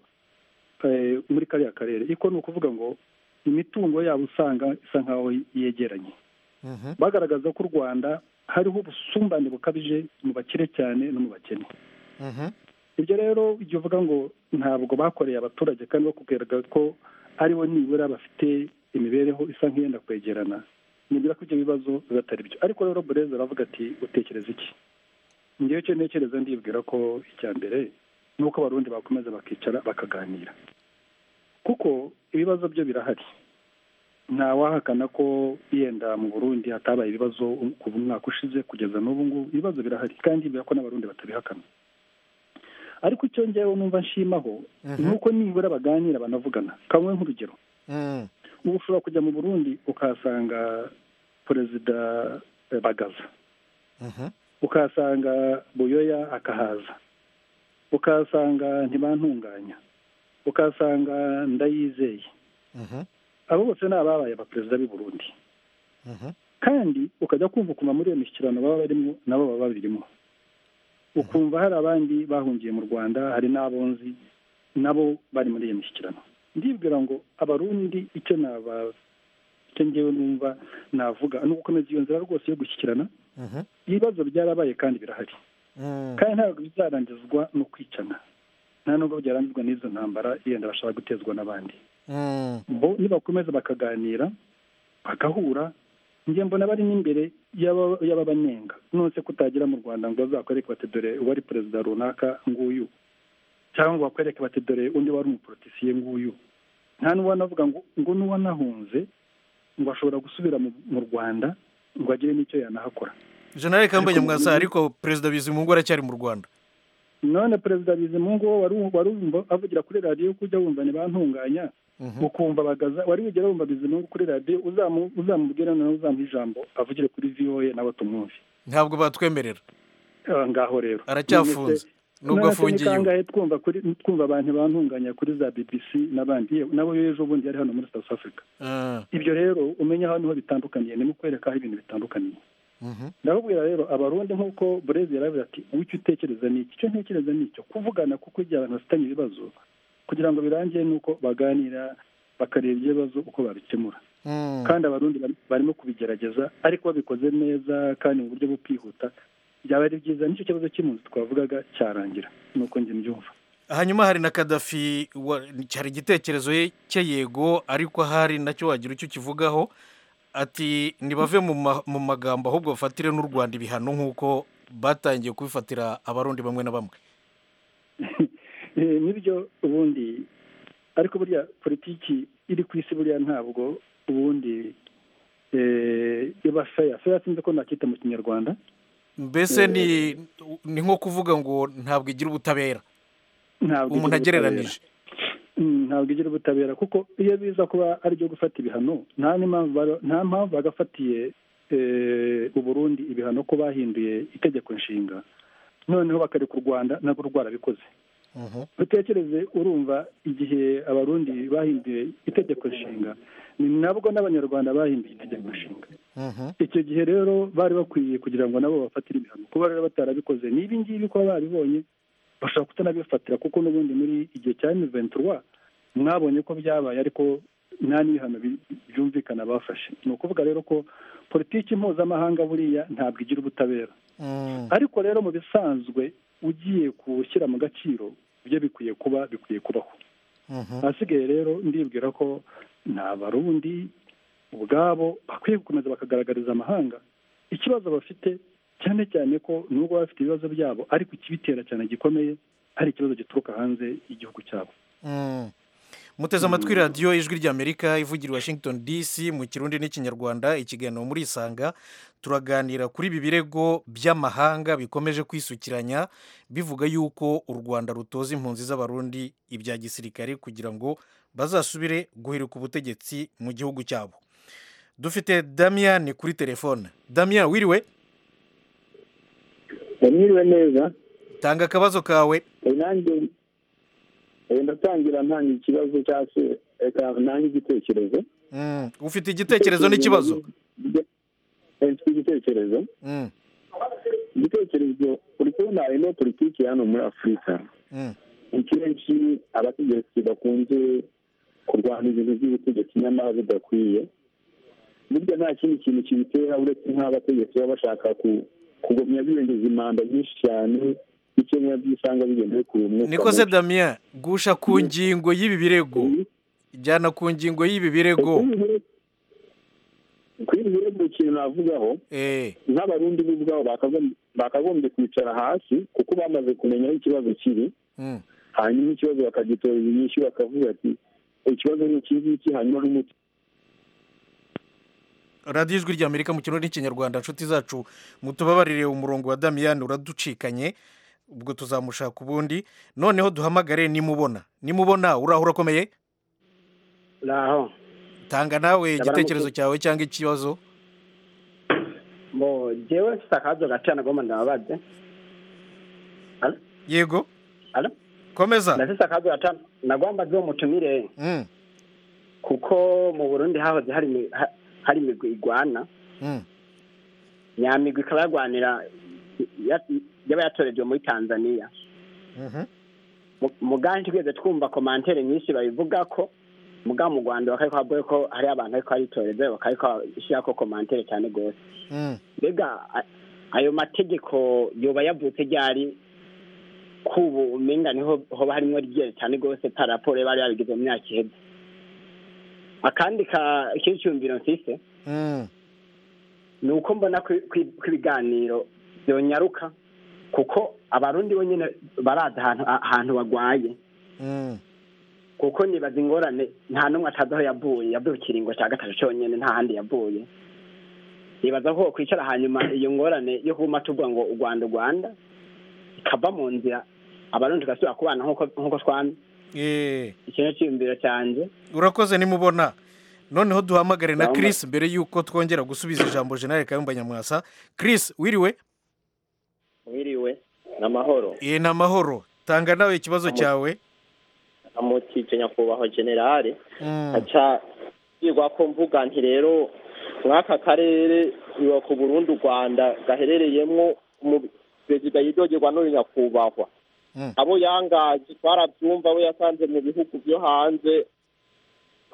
eh, muri kariya karere iko ni ukuvuga ngo imitungo yabo usanga isa nkaho yegeranye bagaragaza ko u rwanda hariho ubusumbane bukabije mu bakire cyane no mu bakene ibyo rero ujya uvuga ngo ntabwo bakoreye abaturage kandi bakugaragaza ko aribo nibura bafite imibereho isa nk'iyenda kwegerana nibura ko ibyo bibazo biba atari byo ariko rero burezi aravuga ati utekereza iki ngewe icyo ntekereza ndibwira ko icya mbere ni uko abarundi bakomeza bakicara bakaganira kuko ibibazo byo birahari ntawahakana ko yenda mu burundi hatabaye ibibazo kuva umwaka ushize kugeza n'ubu ngubu ibibazo birahari kandi biba ko n'abarundi batabihakana ariko icyo ngewe numva nshimaho ni uko nibura baganira banavugana kamwe nk'urugero ubu ushobora kujya mu burundi ukahasanga perezida eh, bagaza ukahasanga buyoya akahaza ukahasanga ntibantunganya ukahasanga ndayizeye abo bose ni ababaye abaperezida b'i burundi kandi ukajya kumva ukuntu muri iyo mishyikirano baba barimo nabo baba babirimo ukumva hari abandi bahungiye mu rwanda hari n'abonzi nabo bari muri iyo mishyikirano ndibwira ngo abarundi icyo naba icyo ngewe numva navuga ni ugukomeza iyo nzira rwose yo gushyikirana ibibazo byarabaye kandi birahari kandi ntabwo bizarangizwa no kwicana nta nubwo byarangizwa n'izo ntambara yenda bashaka gutezwa n'abandi bo nibakomeza bakaganira bagahura njye mbona bari n'imbere y'aba- y'ababanenga nonese ko utagira mu rwanda ngo bazakwereke bati dore uwari perezida runaka nguyu cyangwa ngo bakwereke bati dore undi wari umuporotisiye nguyu nta n'uwanavuga ngo ngo n'uwanahunze ngo ashobora gusubira mu mu rwanda ngo agire n'icyo yanahakora jenerali kambaye mwasa ariko perezida bizimungu aracyari mu rwanda none perezida bizimungu wo wari wari wumva avugira kuri radiyo ko ujya wumva ntibantunganya ukumva bagaza wari wigera wumva bizimungu kuri radiyo uzamu- uzamubwira noneho uzamuha ijambo avugire kuri voa nawe tumwumve ntabwo batwemerera Ah, ngaho rero aracyafunze nubwo afungiye iwe. kangahe twumva kuri twumva abantu bantunganya kuri za bbc n'abandi yewe nabo ejo bundi yari hano muri south africa ibyo rero umenya aho niho bitandukaniye ni mu kwereka aho ibintu bitandukaniye ndababwira rero abarundi nk'uko burezi yaravuze ati wicyo utekereza ni iki icyo ntekereza ni icyo kuvugana kuko igihe abantu bafitanye ibibazo kugira ngo birangire ni uko baganira bakareba ibyo bibazo uko babikemura kandi abarundi bari- barimo kubigerageza ariko babikoze neza kandi mu buryo bwo kwihuta byaba ari byiza nicyo kibazo cy'impunzi twavugaga cyarangira nuko njye mbyumva hanyuma hari na kadafi wa- cyari igitekerezo ye- cye yego ariko hari nacyo wagira icyo ukivugaho ati ntibave mu ma- mu magambo ahubwo bafatire n'u rwanda ibihano nk'uko batangiye kubifatira abarundi bamwe na bamwe Eh, nibyo ubundi ariko burya politiki iri ku isi burya ntabwo ubundi eh, iba feya feya sinzi ko nakita mu kinyarwanda mbese ni ni nko kuvuga ngo ntabwo igira ubutabera ntabwo umuntu igira agereranije Mm, ntabwo igira ubutabera kuko iyo biza kuba ari ibyo gufata ibihano nta n'impamvu bara- nta mpamvu bagafatiye eh, uburundi ibihano ko bahinduye itegeko nshinga noneho bakareka u rwanda nabwo rwarabikoze utekereze urumva igihe abarundi bahinduye itegeko nshinga ni nabwo n'abanyarwanda bahinduye itegeko nshinga icyo gihe rero bari bakwiye kugira ngo nabo bafatire ibihano kuba rero batarabikoze n'ibi ngibi kuba baribonye bashobora kutanabifatira kuko n'ubundi muri igihe cya miventura mwabonye ko byabaye ariko nta n'ibihano bi- byumvikana bafashe ni ukuvuga rero ko politiki mpuzamahanga buriya ntabwo igira ubutabera ariko rero mu bisanzwe ugiye gushyira mu gaciro ibyo bikwiye kuba bikwiye kubaho ahasigaye rero ndibwira ko ni abarundi ubwabo bakwiye gukomeza bakagaragariza amahanga ikibazo bafite cyane cyane ko nubwo baba bafite ibibazo byabo ariko ikibitera cyane gikomeye ari ikibazo gituruka hanze y'igihugu cyabo Mm. muteze amatwi radiyo ijwi ry'amerika ivugira i washington dc mu kirundi n'ikinyarwanda ikiganiro muri isanga turaganira kuri ibi birego by'amahanga bikomeje kwisukiranya bivuga yuko u rwanda rutoza impunzi z'abarundi ibya gisirikare kugira ngo bazasubire guhirika ubutegetsi mu gihugu cyabo dufite damian kuri telefone damian wiriwe mwiriwe neza tanga akabazo kawe nanjye ndatangira ntanga ikibazo cyangwa se reka ntange igitekerezo Mm, ufite igitekerezo n'ikibazo Eh, mfite igitekerezo Mm, igitekerezo uri kubona harimo politiki hano muri afurika mm, ni kenshi abategetsi bakunze kurwana ibintu by'ubutegetsi nyamara bidakwiye burya nta kindi kintu kibitera uretse nk'abategetsi baba bashaka ku- kugumya birengeje imanda nyinshi cyane icyo biba byisanga bigendeye ku mwuka niko se mubi. damien gusha ku ngingo y'ibi birego jyana ku ngingo y'ibi birego kuri buri wese ikintu navugaho nk'abarundi bo ubwabo bakagom- bakagombye kwicara hasi kuko bamaze kumenya aho ikibazo kiri Mm, hanyuma ikibazo bakagitorera inyishyu bakavuga ati ikibazo ni iki ngiki hanyuma n'umuti radiyo ijwi rya amerika mu kirundi n'ikinyarwanda inshuti zacu mutubabarire umurongo wa damien uraducikanye ubwo tuzamushaka ubundi noneho duhamagare nimubona nimubona uraho urakomeye naho tanga Ndabara nawe igitekerezo muke. cyawe cyangwa ikibazo bo jewe mfite akabazo gato nagomba ndababaze yego Alo? komeza ndafite akabazo gato nagomba nzi uwo mutumire Mm, kuko mu burundi hahoze hari imi- ha- hari imigwi igwana mm, nyamigwi ikaba yarwanira ya- yaba yatorejwe muri tanzania mhm, muganshi twigeze twumva komantere nyinshi babivuga ko muga mu rwanda bakareka bavuga ko hari abantu ariko baritoreze bakareka bashyira ko komantere cyane rwose mm. mbega a- ayo mategeko yoba yavutse ryari k'ubu umenga niho hoba harimo ryera cyane rwose ta raporo bari babigize mu myaka ihebye akandi ka ikindi cyumviro mfise Mm, ni uko mbona ko ko- ko ibiganiro byonyaruka kuko abarundi bonyine barazi ahantu ahantu barwaye mm, kuko nibaza ingorane nta n'umwe atazi aho yavuye yavuye ku kiringo cya gatatu cyonyine nta handi yavuye nibaza ko kwicara hanyuma iyo ngorane yo kuba tuvuga ngo u rwanda u rwanda ikava mu nzira abarundi tugasubira kubana nk'uko nk'uko twana eh. iki ni icyiyumviro cyanjye urakoze nimubona noneho duhamagare na Ndabona. chris mbere y'uko twongera gusubiza ijambo jenali kayumba nyamwasa chris wiriwe wiriwe ni amahoro eh, ni amahoro tanga nawe ikibazo Amo- cyawe amutije nyakubahwa generale Mm, aca yigwa ko mvuga nti rero mw'aka karere iwa ku burundi u rwanda gaherereyemo umu- perezida yidogerwa n'uyu nyakubahwa mm, abo yangaje twarabyumva we yasanze mu bihugu byo hanze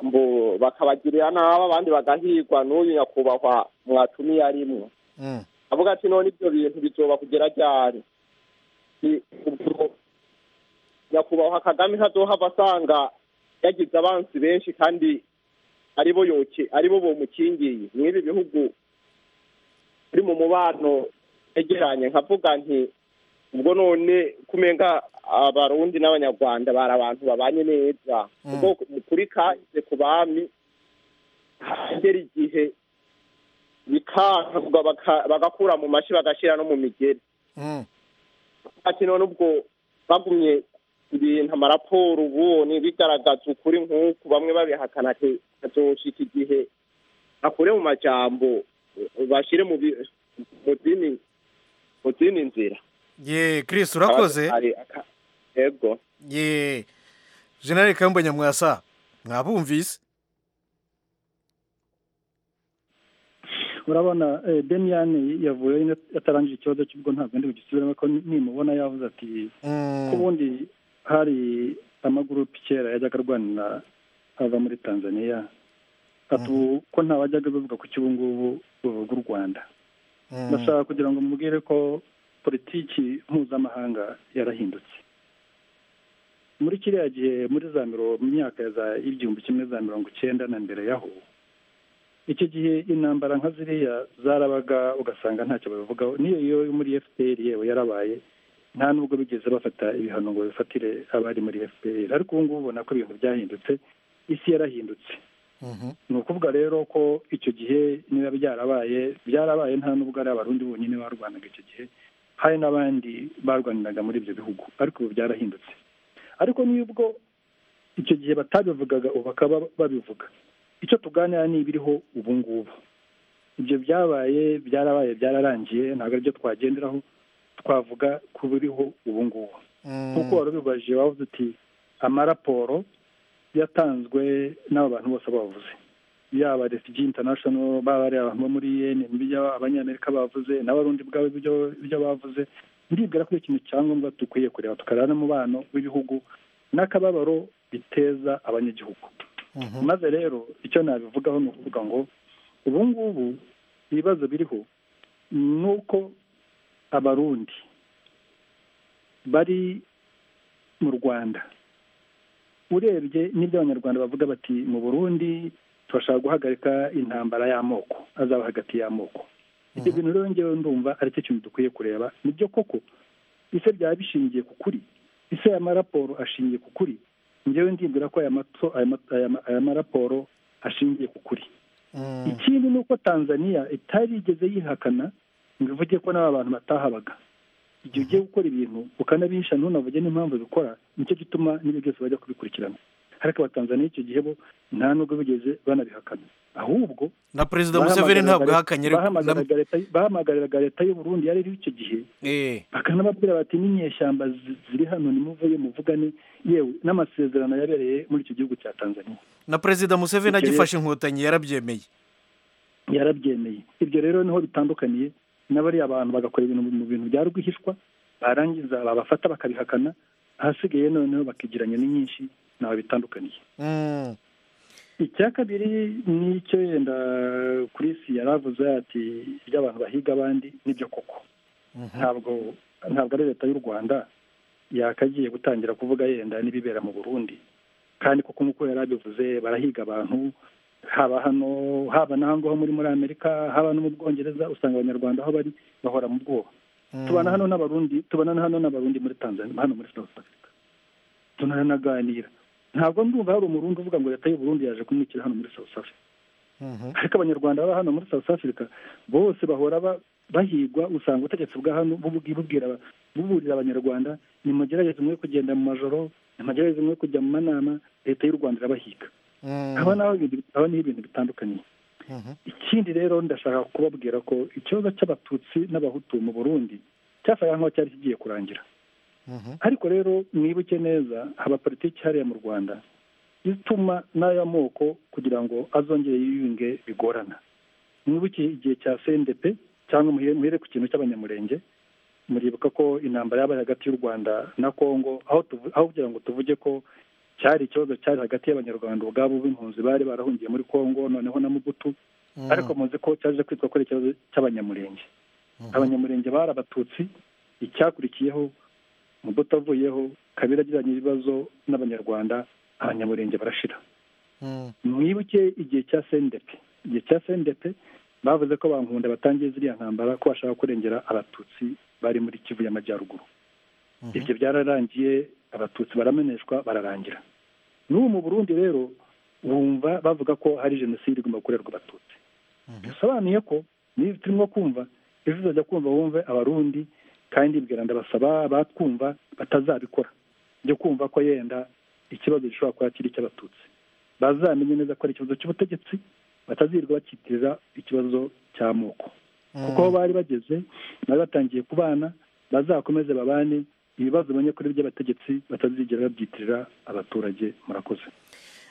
mbo bakabagirira nabi abandi bagahigwa n'uyu nyakubahwa mwatumiye arimwo mm, avuga ati none ibyo bintu bizoba kugera ryari Ni ubwo nyakubahwa kagame ntazohava asanga yagize abansi benshi kandi aribo yoke aribo bomukingiye mw'ibi bihugu biri mu mubano yegeranye nkavuga nti ubwo none kumenga abarundi n'abanyarwanda bari abantu babanye neza Mm. ubwo kuri kahise ku bami hagera igihe bikanga baka- bagakura mu mashi bagashyira no mu migeri mm, ati none ubwo bagumye ibintu amaraporo ubonye bigaragaza ukuri nk'uku bamwe babihakana ati hazoshika igihe akure mu majambo bashyire mu bi- mu zindi mu zindi nzira ye chris urakoze Ari aka- yego ye jenali kayumba nyamwasa mwabumvise urabona eh, Damian yavuye nyine atarangije ikibazo cy'ubwo ntabwo ndi bugisubiremo ko nimubona yavuze ati ko ubundi hari amagurupe kera yajyaga arwanira ava muri tanzania ati ubu ko nta bajyaga bavuga ku cy'ubungubu buvuga u rwanda Mm, ndashaka kugira ngo mubwire ko politiki mpuzamahanga yarahindutse muri kiriya gihe muri za miro mu myaka ya za igihumbi kimwe za mirongo icyenda na mbere yaho icyo gihe intambara nka ziriya zarabaga ugasanga ntacyo babivugaho n'iyo yo muri fpr yewe yarabaye nta nubwo bigeze bafata ibihano ngo bifatire abari muri fpr ariko ubu ngubu ubona ko ibintu byahindutse isi yarahindutse mhm, ni ukuvuga rero ko icyo gihe niba byarabaye byarabaye nta nubwo ari abarundi bonyine barwanaga icyo gihe hari n'abandi barwaniraga muri ibyo bihugu ariko ubu byarahindutse ariko n'ubwo icyo gihe batabivugaga ubu bakaba babivuga icyo tuganira ni ibiriho ubu ngubu ibyo byabaye byarabaye byararangiye ntabwo aribyo twagenderaho twavuga ku buriho ubu ngubu nk'uko wari ubibaje wavuze uti amaraporo yatanzwe n'aba bantu bose bavuze yaba refugee international baba ari abantu bo muri un yaba abanyamerika bavuze n'abarundi ubwabo ibyo bavuze ndibwira ko ikintu cyangombwa dukwiye kureba tukareba n'umubano w'ibihugu n'akababaro biteza abanyagihugu maze rero icyo nabivugaho ni ukuvuga ngo ubu ngubu ibibazo biriho ni uko abarundi bari mu rwanda urebye n'ibyo abanyarwanda bavuga bati mu burundi turashaka guhagarika intambara y'amoko azaba hagati y'amoko ibyo bintu rero ngewe ndumva ari cyo kintu dukwiye kureba nibyo koko ise byaba bishingiye ku kuri ise aya maraporo ashingiye ku kuri ngewe ndibwira ko aya maraporo ashingiye ku kuri ikindi ni uko tanzania itarigeze yihakana ngo ivuge ko n'aba bantu batahabaga igihe ugiye gukora ibintu ukanabihisha ntunavuge n'impamvu bikora nicyo gituma n'ibyo byose bajya kubikurikirana ariko abatanzaniya icyo gihe bo nta nubwo bigeze banabihakana ahubwo na perezida museveni ntabwo ahakanye bahamagariraga leta y'uburundi yari iriho icyo gihe bakanababwira bati n'inyeshyamba ziri hano nimuvuye muvugane yewe n'amasezerano yabereye muri icyo gihugu cya tanzania na perezida museveni agifashe inkotanyi yarabyemeye yarabyemeye ibyo rero niho bitandukaniye n'abariya abantu bagakora ibintu mu bintu bya rwihishwa barangiza babafata bakabihakana ahasigaye noneho bakigiranya n'inyinshi ntawe bitandukaniye icya kabiri ni icyo yenda kurisi yari avuze ati iby'abantu bahiga abandi nibyo koko ntabwo ntabwo ari leta y'u rwanda yakagiye gutangira kuvuga yenda n'ibibera mu burundi kandi koko nk'uko yari abivuze barahiga abantu haba hano haba n'ahangaha muri muri amerika haba no mu bwongereza usanga abanyarwanda aho bari bahora mu bwoba tubana hano n'abarundi tubana hano n'abarundi muri tanzania hano muri south africa tunanaganira ntabwo ndumva hari umurundi uvuga ngo leta y'uburundi yaje kumwikira hano muri south africa ariko abanyarwanda baba hano muri south africa bose bahora bahigwa usanga ubutegetsi bwa hano buburira abanyarwanda nimugerageze mwe kugenda mu majoro nimugerageze mwe kujya mu manama leta y'u rwanda irabahiga aba naho ibintu bitandukanye ikindi rero ndashaka kubabwira ko ikibazo cy'abatutsi n'abahutu mu burundi cyasaga nk'aho cyari kigiye kurangira ariko rero mwibuke neza haba politiki hariya mu rwanda ituma n'aya moko kugira ngo azongere yiyunge bigorana mwibuke igihe cya cndp cyangwa muhere ku kintu cy'abanyamurenge muribuka ko intambara yabaye hagati y'u rwanda na congo aho kugira ngo tuvuge ko cyari ikibazo cyari hagati y'abanyarwanda ubwabo b'impunzi bari barahungiye muri congo noneho na mubutu ariko muzi ko cyaje kwitwa ko ari ikibazo cy'abanyamurenge abanyamurenge bari abatutsi icyakurikiyeho mubuto avuyeho kabiri agiranye ibibazo n'abanyarwanda abanyamurenge barashira mwibuke igihe cya sendepe igihe cya sendepe bavuze ko bankunda batangiye ziriya ntambara ko bashaka kurengera abatutsi bari muri kivu y'amajyaruguru ibyo byararangiye abatutsi barameneshwa bararangira n'ubu mu burundi rero bumva bavuga ko hari jenoside igomba gukorerwa abatutsi bisobanuye ko niba turimo kumva ejo uzajya kumva wumve abarundi kandi ibwira ndabasaba batwumva batazabikora byo kumva ko yenda ikibazo gishobora kuba kiri icy'abatutsi bazamenye neza ko ari ikibazo cy'ubutegetsi batazirirwa bakitirira ikibazo cy'amoko kuko aho bari bageze bari batangiye kubana bazakomeze babane ibibazo bamenya kuri by'abategetsi batazigera babyitirira abaturage murakoze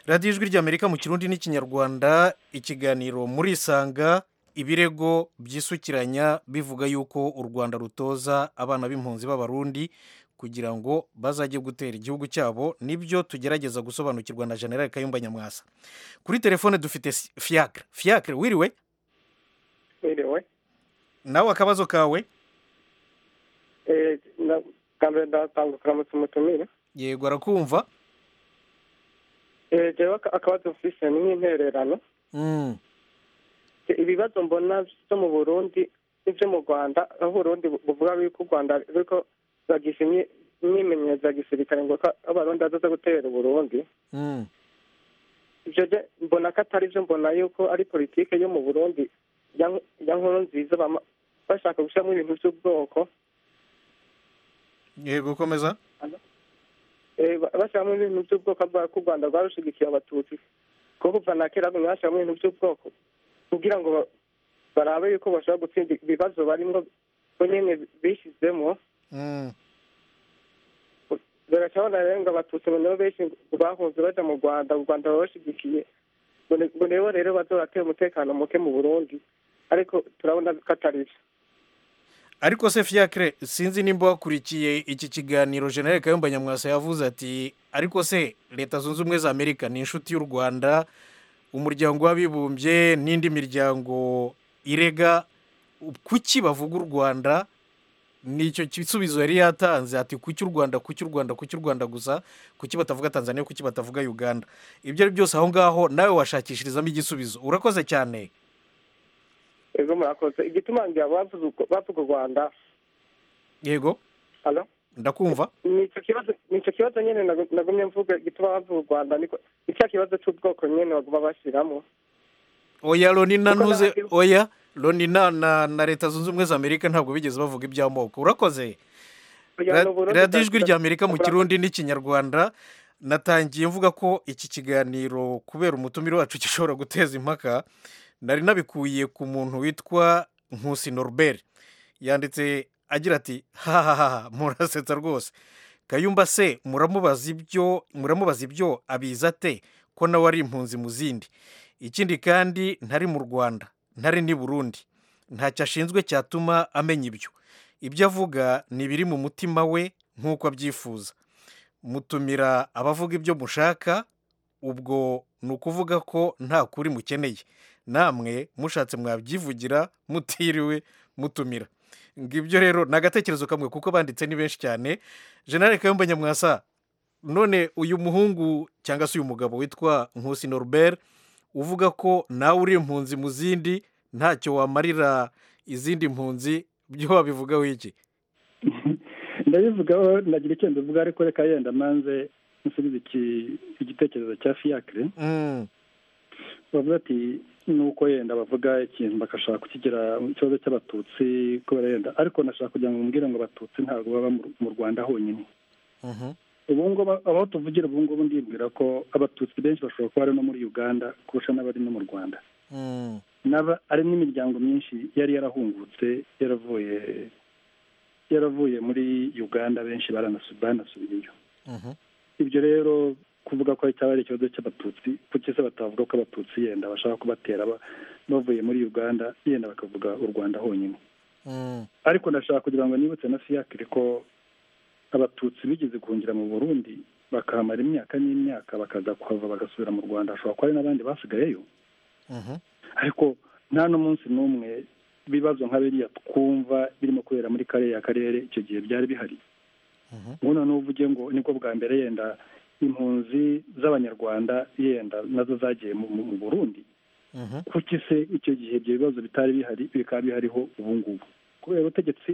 radiyo ijwi ry'amerika mu kirundi n'ikinyarwanda ikiganiro muri isanga ibirego byisukiranya bivuga yuko u rwanda rutoza abana b'impunzi b'abarundi kugira ngo bazajye gutera igihugu cyabo nibyo tugerageza gusobanukirwa na generale kayumba nyamwasa kuri telefone dufite fiyakire fiyakire wiriwe wiriwe nawe akabazo kawe mbere ndatanga uturamutse umutumire yego arakumva rero akabazo mfise ni nk'intererano ibibazo mbona byo mu burundi n'ibyo mu rwanda aho uburundi buvuga yuko u rwanda ariko bagisha imyimenyerezo ya gisirikare ngo ko abarundi bazaza gutera uburundi ibyo mbona ko atari byo mbona yuko ari politiki yo mu burundi ya nkuru nziza bashaka gushyiramo ibintu by'ubwoko yego komeza bashyiramo ibintu by'ubwoko ko u rwanda rwarushigikiye abatutsi kuko kuva na kera bashyiramo ibintu by'ubwoko kugira ngo barabe yuko bashobora gutsinda ibibazo barimo bo nyine bishyizemo baracabona rero ngo abatutsi nibo benshi bahunze baja mu rwanda u rwanda barabashigikiye ngo nibo rero bazorateye umutekano muke mu burundi ariko turabona ko atari vyo ariko se fiacre sinzi nimba wakurikiye iki kiganiro general kayumba nyamwasa yavuze ati ariko se leta zunze ubumwe za amerika ni inshuti y'u rwanda umuryango w'abibumbye n'indi miryango irega kuki bavuga u rwanda nicyo gisubizo yari yatanze ati kuki u rwanda kuki u rwanda kuki u rwanda gusa kuki batavuga tanzania kuki batavuga uganda ibyo ari byose aho ngaho nawe washakishirizamo igisubizo urakoze cyane ego murakoze igituma ngira bavuga u rwanda yego halo ndakumva nicyo kibazo nicyo kibazo nyine nagu- nagumye mvuga igituma bavuga u rwanda niko icya kibazo cy'ubwoko nyine baguma bashyiramo oya loni na Kuko ntuze n'abandi- oya loni na na na leta zunze ubumwe za amerika ntabwo bigeze bavuga iby'amoko urakoze Oya, Ra- ni Uburundi radiyo bwa- ijwi rya amerika mu bwa- kirundi n'ikinyarwanda natangiye mvuga ko iki kiganiro kubera umutumire wacu gishobora guteza impaka nari nabikuye ku muntu witwa nkusi norbert yanditse agira ati hahaha murasetsa rwose kayumba se muramubaza ibyo muramubaza ibyo abiza ate ko nawe ari impunzi mu zindi ikindi kandi ntari mu rwanda ntari n'i burundi ntacyo ashinzwe cyatuma amenya ibyo ibyo avuga ni ibiri mu mutima we nk'uko abyifuza mutumira abavuga ibyo mushaka ubwo ni ukuvuga ko nta kuri mukeneye namwe mushatse mwabyivugira mutiriwe mutumira ngo ibyo rero ni agatekerezo kamwe kuko banditse ni benshi cyane jenali kayumba nyamwasa none uyu muhungu cyangwa se uyu mugabo witwa nkusi norbert uvuga ko nawe uri impunzi mu zindi ntacyo wamarira izindi mpunzi byo wabivugaho iki ndabivugaho nagira icyo mbivuga ariko reka yenda manze nsubize iki- igitekerezo cya fiyakire bavuga ati nuko yenda bavuga ikintu bagashaka kukigira ikibazo cy'abatutsi kubera yenda ariko nashaka kugira ngo mbwire ngo abatutsi ntabwo baba mu- mu rwanda honyine ubu ngubu aho tuvugira ubu ngubu ndibwira ko abatutsi benshi bashobora kuba ari no muri uganda kurusha n'abari no mu rwanda n'aba ari n'imiryango myinshi yari yarahungutse yaravuye yaravuye muri uganda benshi baranasu- banasubiyeyo ibyo rero kuvuga ko cyaba ari ikibazo cy'abatutsi kuki se batavuga ko abatutsi yenda bashaka kubatera ba- bavuye muri uganda yenda bakavuga u rwanda honyine ariko ndashaka kugira ngo nibutse na fiyakire ko abatutsi bigeze guhungira mu burundi bakahamara imyaka n'imyaka bakaza kuhava bagasubira mu rwanda hashobora kuba hari n'abandi basigayeyo ariko nta n'umunsi n'umwe ibibazo nka biriya twumva birimo kubera muri kariya karere icyo gihe byari bihari ubona n'uvuge ngo nibwo bwa mbere yenda impunzi z'abanyarwanda yenda nazo zagiye mu mu- mu burundi kuki se icyo gihe ibyo bibazo bitari bihari bikaba bihariho ubu ngubu kubera ubutegetsi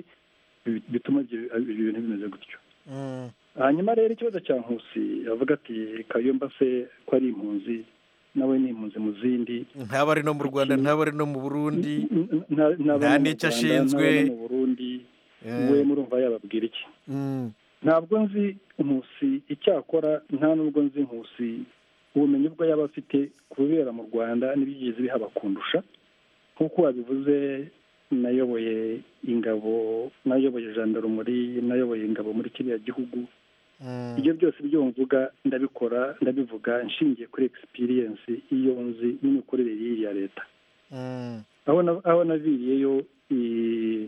bi- bituma ibyo ibyo bintu bimeze gutyo hanyuma rero ikibazo cya nkusi avuga ati kayumba se ko ari impunzi nawe ni impunzi mu zindi ntaba ari no mu rwanda ntaba ari no mu burundi nta- nta- nta n'abanyarwanda, n'icyo ashinzwe n'abari mu Burundi, Eh. we murumva yababwira iki Mm. ntabwo nzi nkusi icyakora nta n'ubwo nzi nkusi ubumenyi bwo yaba afite ku bibera mu rwanda n'ibigeze bihaba kundusha nk'uko wabivuze nayoboye ingabo nayoboye jandarumuri nayoboye ingabo muri kiriya gihugu ibyo byose ibyo mvuga ndabikora ndabivuga nshingiye kuri egisipiriyensi iyo nzi n'imikorere y'iyi ya leta aho na- aho naviriyeyo i-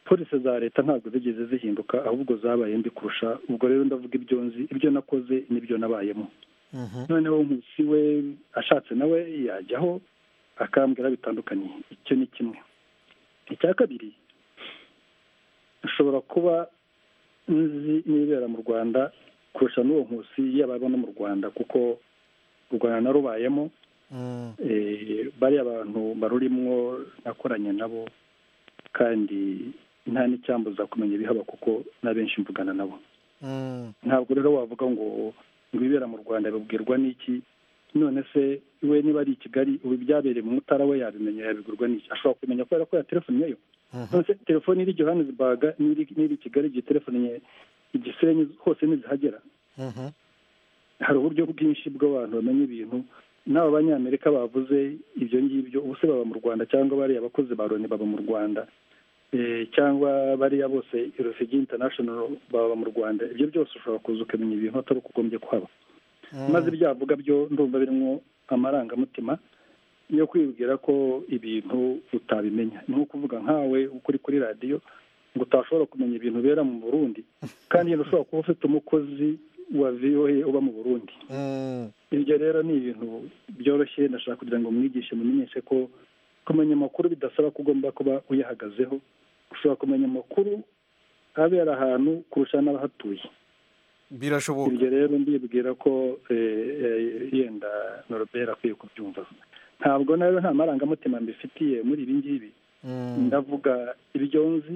polisi za leta ntabwo zigeze zihinduka ahubwo zabaye mbi kurusha ubwo rero ndavuga ibyo nzi ibyo nakoze n'ibyo nabayemo noneho nkusi we ashatse nawe yajyaho akambwira bitandukanye icyo ni kimwe icya kabiri ashobora kuba nzi n'ibibera mu rwanda kurusha n'uwo nkusi yaba aba no mu rwanda kuko u rwanda narubayemo Eh, bariya bantu barurimwo nakoranye nabo kandi nta n'icyambuza kumenya ibihaba kuko na benshi mvugana nabo ntabwo rero wavuga ngo ngo ibibera mu rwanda babwirwa n'iki none se we niba ari i kigali ubu ibyabereye mu mutara we yabimenya yabigurwa n'iki ashobora kumenya kubera ko yaterefoniye yo none se telefoni iri johannesburg n'iri n'iri i kigali igihe telefoni ye- igisenyi hose ntizihagera hari uburyo bwinshi bw'abantu bamenya ibintu n'aba banyamerika bavuze ibyo ngibyo ubu se baba mu rwanda cyangwa bariya abakozi ba loni baba mu rwanda cyangwa bariya bose irosigi international baba mu rwanda ibyo byose ushobora kuza ukamenya ibintu atari uko ugombye kuhaba maze ibyavuga byo ndumva birimo amarangamutima yo kwibwira ko ibintu utabimenya ni nko kuvuga nkawe ukuri kuri radiyo ngo utashobora kumenya ibintu bibera mu burundi kandi ushobora kuba ufite umukozi wa voa uba mu burundi ibyo rero ni ibintu byoroshye ndashaka kugira ngo mwigishe mumenyeshe ko kumenya amakuru bidasaba ko ugomba kuba uyahagazeho ushobora kumenya amakuru abera ahantu kurusha n'abahatuye birashoboka ibyo rero ndibwira ko yenda norobera akwiye kubyumva ntabwo nawe nta marangamutima mbifitiye muri ibi ngibi ndavuga ibyo nzi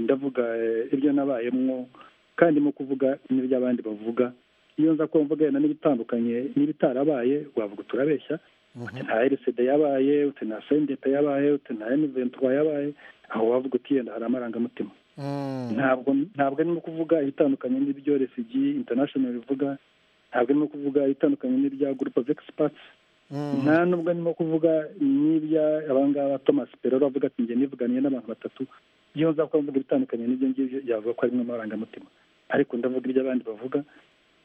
ndavuga ibyo nabayemwo kandi mu kuvuga n'ibyo abandi bavuga iyo nza ko mvuga yenda n'ibitandukanye n'ibitarabaye wavuga turabeshya uti nta rcd yabaye uti nta sendepe yabaye uti nta eniventura yabaye aho wavuga uti yenda hari amarangamutima ntabwo ntabwo arimo kuvuga ibitandukanye n'ibyo resigi international bivuga ntabwo arimo kuvuga ibitandukanye n'ibya gurupe of experts nta nubwo arimo kuvuga n'ibya abangaba thomas peroro avuga ati njye nivuganiye n'abantu batatu iyo nza kuba mvuga ibitandukanye n'ibyo ngibyo yavuga ko harimo amarangamutima ariko ndavuga ibyo abandi bavuga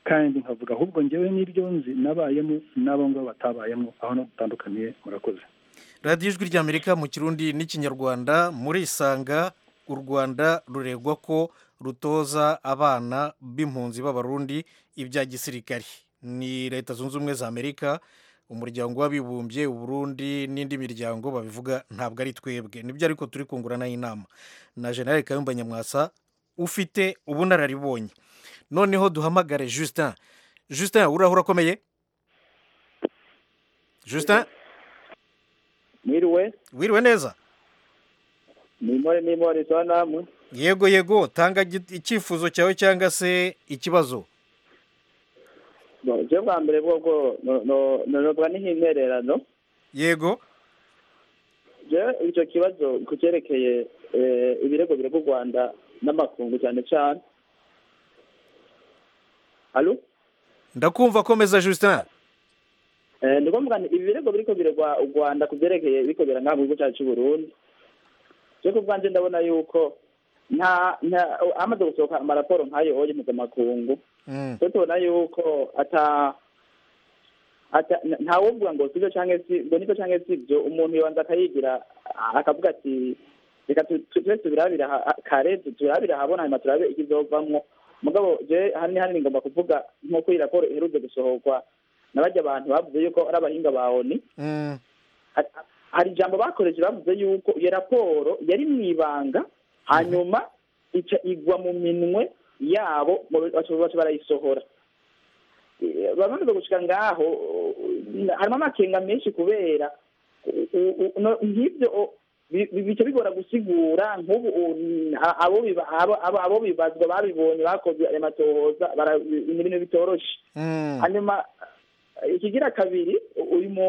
kandi nkavuga ahubwo ngewe n'ibyo nzi nabayemo n'abo ngabo batabayemo aho no gutandukaniye murakoze radiyo ijwi ry'amerika mu kirundi n'ikinyarwanda murisanga u rwanda ruregwa ko rutoza abana b'impunzi b'abarundi ibya gisirikari ni leta zunze ubumwe za amerika umuryango w'abibumbye uburundi n'indi miryango babivuga ntabwo ari twebwe nibyo ariko turi kunguranaho inama na generale kayumba nyamwasa ufite ubunararibonye noneho duhamagare justin justin uraho urakomeye justin wiriwe wiriwe neza nimore nimore tuba namwe yego yego tanga icyifuzo cyawe cyangwa se ikibazo ibyo bwa mbere bwobwo ntorobwa n'intererano yego icyo kibazo ku cyerekeye ibirego birego u rwanda n'amakungu cyane cyane ndakumva akomeza justin ni ngombwa ibi birego biriko biregwa u rwanda ku byerekeye biriko birangamwa igihugu cyacu cy'u burundi cyo ku bwanjye ndabona yuko nta nta hamaze gusohoka amaraporo nk'ayo oye mpuzamakungu cyo tubona yuko ata ntawubwa ngo sibyo cyangwa si ngo nibyo cyangwa si ibyo umuntu yobanza akayigira akavuga ati reka tube tubirabira kare turabira habona hanyuma turabe ikizovamwo mugabo je hani hani ngomba kuvuga nk'uko iyi raporo iherutse gusohorwa na bajya bantu bavuze yuko ari abahinga ba oni hari ijambo bakoresheje bavuze yuko iyo raporo yari mu ibanga hanyuma ica igwa mu minwe yabo baca barayisohora bamaze gushika ngaho harimo amakenga menshi kubera nk'ibyo bica bigora gusigura nk'ubu abo bibazwa babibonye bakoze ayo matohoza ni ibintu bitoroshe hanyuma ikigira kabiri uyu mu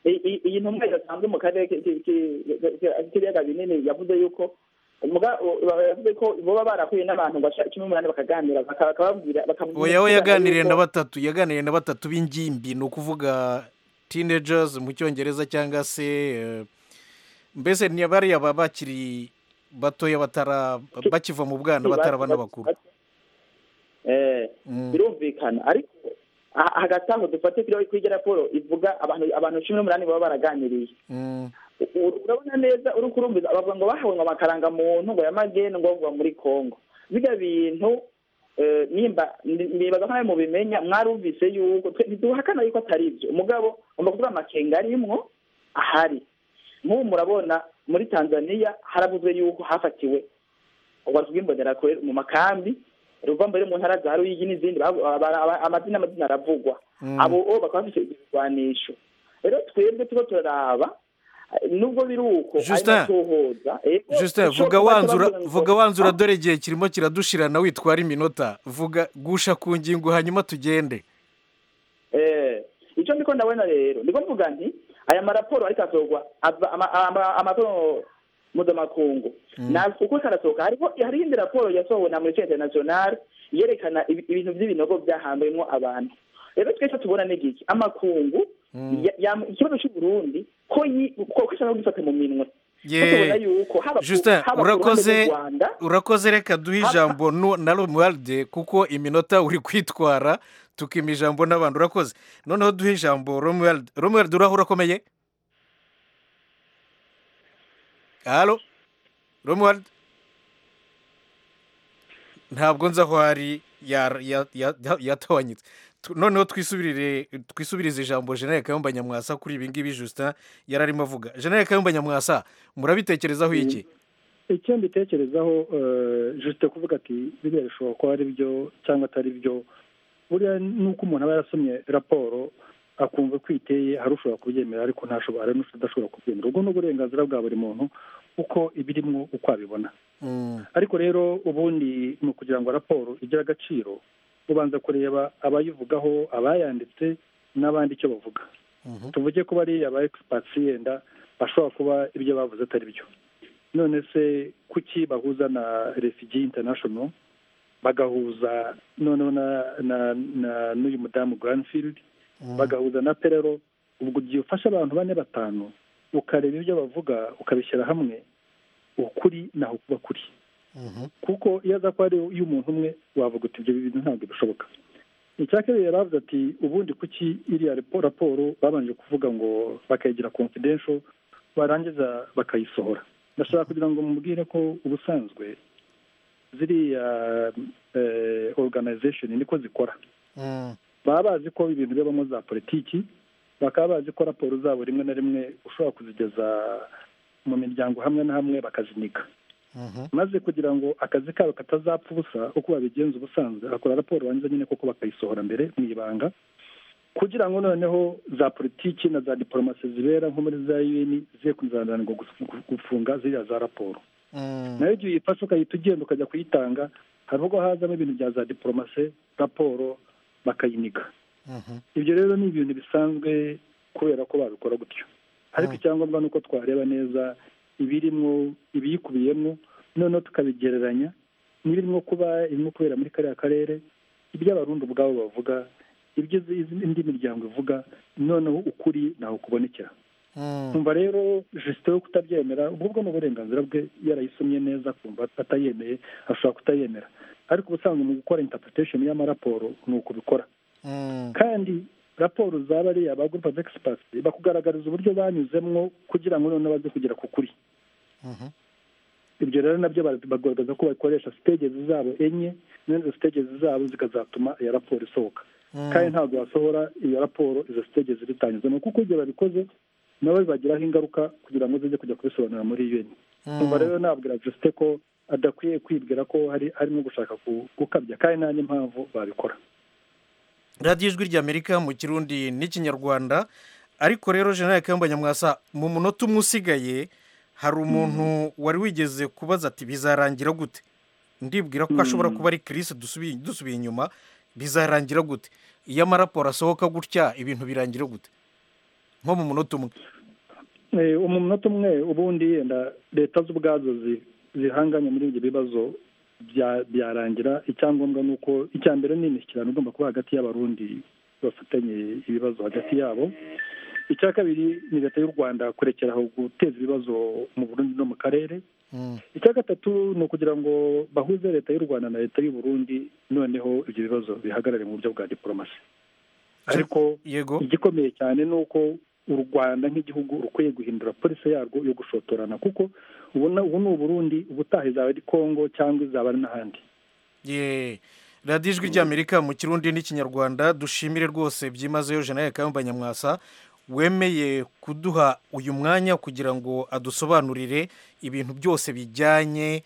iyi ntumwa idasanzwe mu karere k'ibiyaga binini yavuze yuko yavuze ko baba barahuye n'abantu bashaka cumi n'umunani bakaganira bakababwira oya we yaganiriye na batatu yaganiriye na batatu b'ingimbi ni ukuvuga teenagers mu cyongereza cyangwa se mbese ni bariya baba bakiri batoya bakiva mu bwana bataraba n'abakuru birumvikana ariko hagati aho dufate kuri iyo raporo ivuga abantu cumi n'umunani baba baraganiriye urabona neza uri kurumviza abavuga ngo bahawe ngo amarangamuntu ngo yamagene ngo bavuga muri congo bijya bintu nimba nibaza nkawe mubimenya mwarumvise yuko ntiduhakana yuko atari ibyo umugabo ugomba kuvuga amakenga arimwo ahari nk'ubu murabona muri tanzania haravuzwe yuko hafatiwe ubwatsi bw'imbonerakure mu makambi ruva mbere mu ntara za ruyigi n'izindi amazina amazina aravugwa abo bakaba bafite ibirwanisho rero twebwe tuba turaraba nubwo biri uko justin vuga wanzura dore igihe kirimo kiradushirana witwara iminota vuga gusha ku ngingo hanyuma tugende icyo ndiko ndabona rero ndiko mvuga nti aya maraporo ariko asohorwa amaporo mpuzamakungu uko karasohoka hariho indi raporo yasohowe na amnesty international yerekana ibintu by'ibinogo byahambwemo abantu rero twese tubona n'igiki amakungu ikibazo cy'uburundi ko ishobora kugifata mu minwe Ye- Justin urakoze urakoze reka duhe ijambo nu- na romuwaride kuko iminota uri kwitwara tukima ijambo n'abantu urakoze noneho duhe ijambo romuwaride romuwaride uraho urakomeye halo romuwaride ntabwo nzi aho ari ya- ya- ya- ya- yatawanyitse Tu- noneho twisubirire twisubirize ijambo jenere kayumba nyamwasa kuri ibi ngibi justin yari arimo avuga jenere kayumba nyamwasa murabitekerezaho iki icyo mbitekerezaho eh, juste kuvuga ati biriya bishobora kuba ari byo cyangwa atari byo buriya ni uko umuntu aba yarasomye raporo akumva uko iteye hari ushobora kubyemera ariko ntashobora hari n'udashobora kubyemera ubwo ni uburenganzira bwa buri muntu uko ibirimo uko abibona ariko rero ubundi ni ukugira ngo raporo igire agaciro ubanza kureba abayivugaho abayanditse n'abandi icyo bavuga tuvuge ko bariya ba egisipatsi yenda bashobora kuba ibyo bavuze atari byo none se kuki bahuza na refugee international bagahuza noneho na na na n'uyu mudamu granfield bagahuza na perero ubwo igihe ufashe abantu bane batanu ukareba ibyo bavuga ukabishyira hamwe ukuri naho kuba kuri kuko iyo aza kuba ari iy'umuntu umwe wavuga uti ibyo bintu ntabwo bishoboka icyakabiri yari avuze ati ubundi kuki iriya rapo- raporo babanje kuvuga ngo bakayigira confidential barangiza bakayisohora ndashaka kugira ngo mubwire ko ubusanzwe ziriya eh, organization niko zikora baba bazi ko ibintu bibamo za politiki bakaba bazi ko raporo zabo rimwe na rimwe ushobora kuzigeza mu miryango hamwe na hamwe bakazinika maze kugira ngo akazi kabo katazapfa ubusa uko babigenza ubusanzwe bakora raporo bangiza nyine koko bakayisohora mbere mu ibanga kugira ngo noneho za politiki na za diporomasi zibera nko muri za un zize kuzananirwa gufu- gufunga ziriya za raporo nayo igihe uyifashe ukahita ugenda ukajya kuyitanga hari ubwo hazamo ibintu bya za diporomasi raporo bakayinika ibyo rero ni ibintu bisanzwe kubera ko babikora gutyo ariko icyangombwa ni uko twareba neza ibirimo ibiyikubiyemo noneho tukabigereranya n'ibirimo kuba irimo kubera muri kariya karere iby'abarundi ubwabo bavuga ibyo izi- izi- indi miryango ivuga noneho ukuri ntaho kubonekera kumva rero jisite yo kutabyemera ubwo ni uburenganzira bwe yarayisomye neza kumva atayemeye ashobora kutayemera ariko ubusanzwe mu gukora interpretation y'amaraporo ni ukubikora kandi raporo zaba ari aba group of experts bakugaragariza uburyo banyuzemwo kugira ngo noneho baze kugera ku kuri ibyo rero nabyo bara- bagaragaza ko bakoresha sitegezi zabo enye n'izo sitegezi zabo zikazatuma iyo raporo isohoka kandi ntabwo wasohora iyo raporo izo sitegezi zitanyuzemo kuko igihe babikoze nabo bibagiraho ingaruka kugira ngo zijye kujya kubisobanura muri un kumva rero nabwira jisite ko adakwiye kwibwira ko hari harimo gushaka ku- gukabya kandi nta n'impamvu babikora radiyo ijwi ry'amerika mu kirundi n'ikinyarwanda ariko rero jenali kayumba nyamwasa mu munota umwe usigaye hari umuntu wari wigeze kubaza ati bizarangira gute ndibwira ko ashobora kuba ari kirisi dusubiye dusubiye inyuma bizarangira gute iyo amaraporo asohoka gutya ibintu birangira gute nko mu munota umwe Eh, umunota umwe ubundi yenda leta z'ubwazo zi- zihanganye muri ibyo bibazo bya- byarangira icyangombwa ni uko icya mbere ni imishyikirano igomba kuba hagati y'abarundi bafatanye ibibazo hagati yabo icya kabiri ni leta y'u rwanda kurekera aho guteza ibibazo mu burundi no mu karere icya gatatu ni ukugira ngo bahuze leta y'u rwanda na leta y'u burundi noneho ibyo bibazo bihagarare mu buryo bwa diporomasi ariko igikomeye cyane ni uko u rwanda nk'igihugu rukwiye guhindura polisi yarwo yo gushotorana kuko ubona ubu ni uburundi ubutaha izaba ari kongo cyangwa izaba ari n'ahandi Ye. radiyo ijwi ry'amerika mu kirundi n'ikinyarwanda dushimire rwose byimazeyo jenali kayumba nyamwasa wemeye kuduha uyu mwanya kugira ngo adusobanurire ibintu byose bijyanye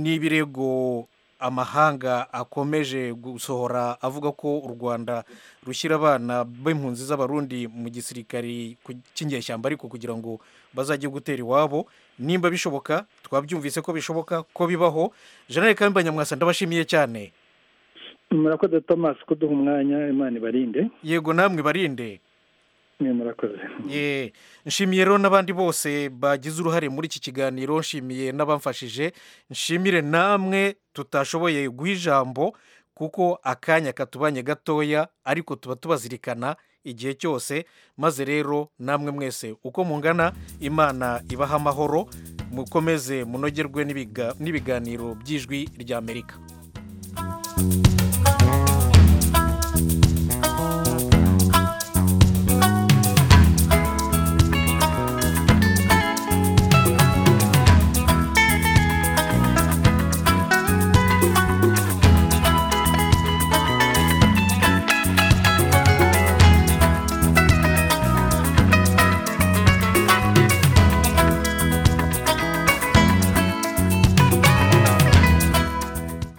n'ibirego amahanga akomeje gusohora avuga ko u rwanda rushyira abana b'impunzi z'abarundi mu gisirikari ku- cy'inyeshyamba ariko kugira ngo bazajye gutera iwabo nimba bishoboka twabyumvise ko bishoboka ko bibaho jenali kayumba nyamwasa ndabashimiye cyane murakoze thomas kuduha umwanya imana ibarinde yego namwe barinde mwe murakoze ye nshimiye rero n'abandi bose bagize uruhare muri iki kiganiro nshimiye n'abamfashije nshimire namwe tutashoboye guha ijambo kuko akanya katubanye gatoya ariko tuba tubazirikana igihe cyose maze rero namwe mwese uko mungana imana ibaha amahoro mukomeze munogerwe n'ibiga- n'ibiganiro by'ijwi ry'amerika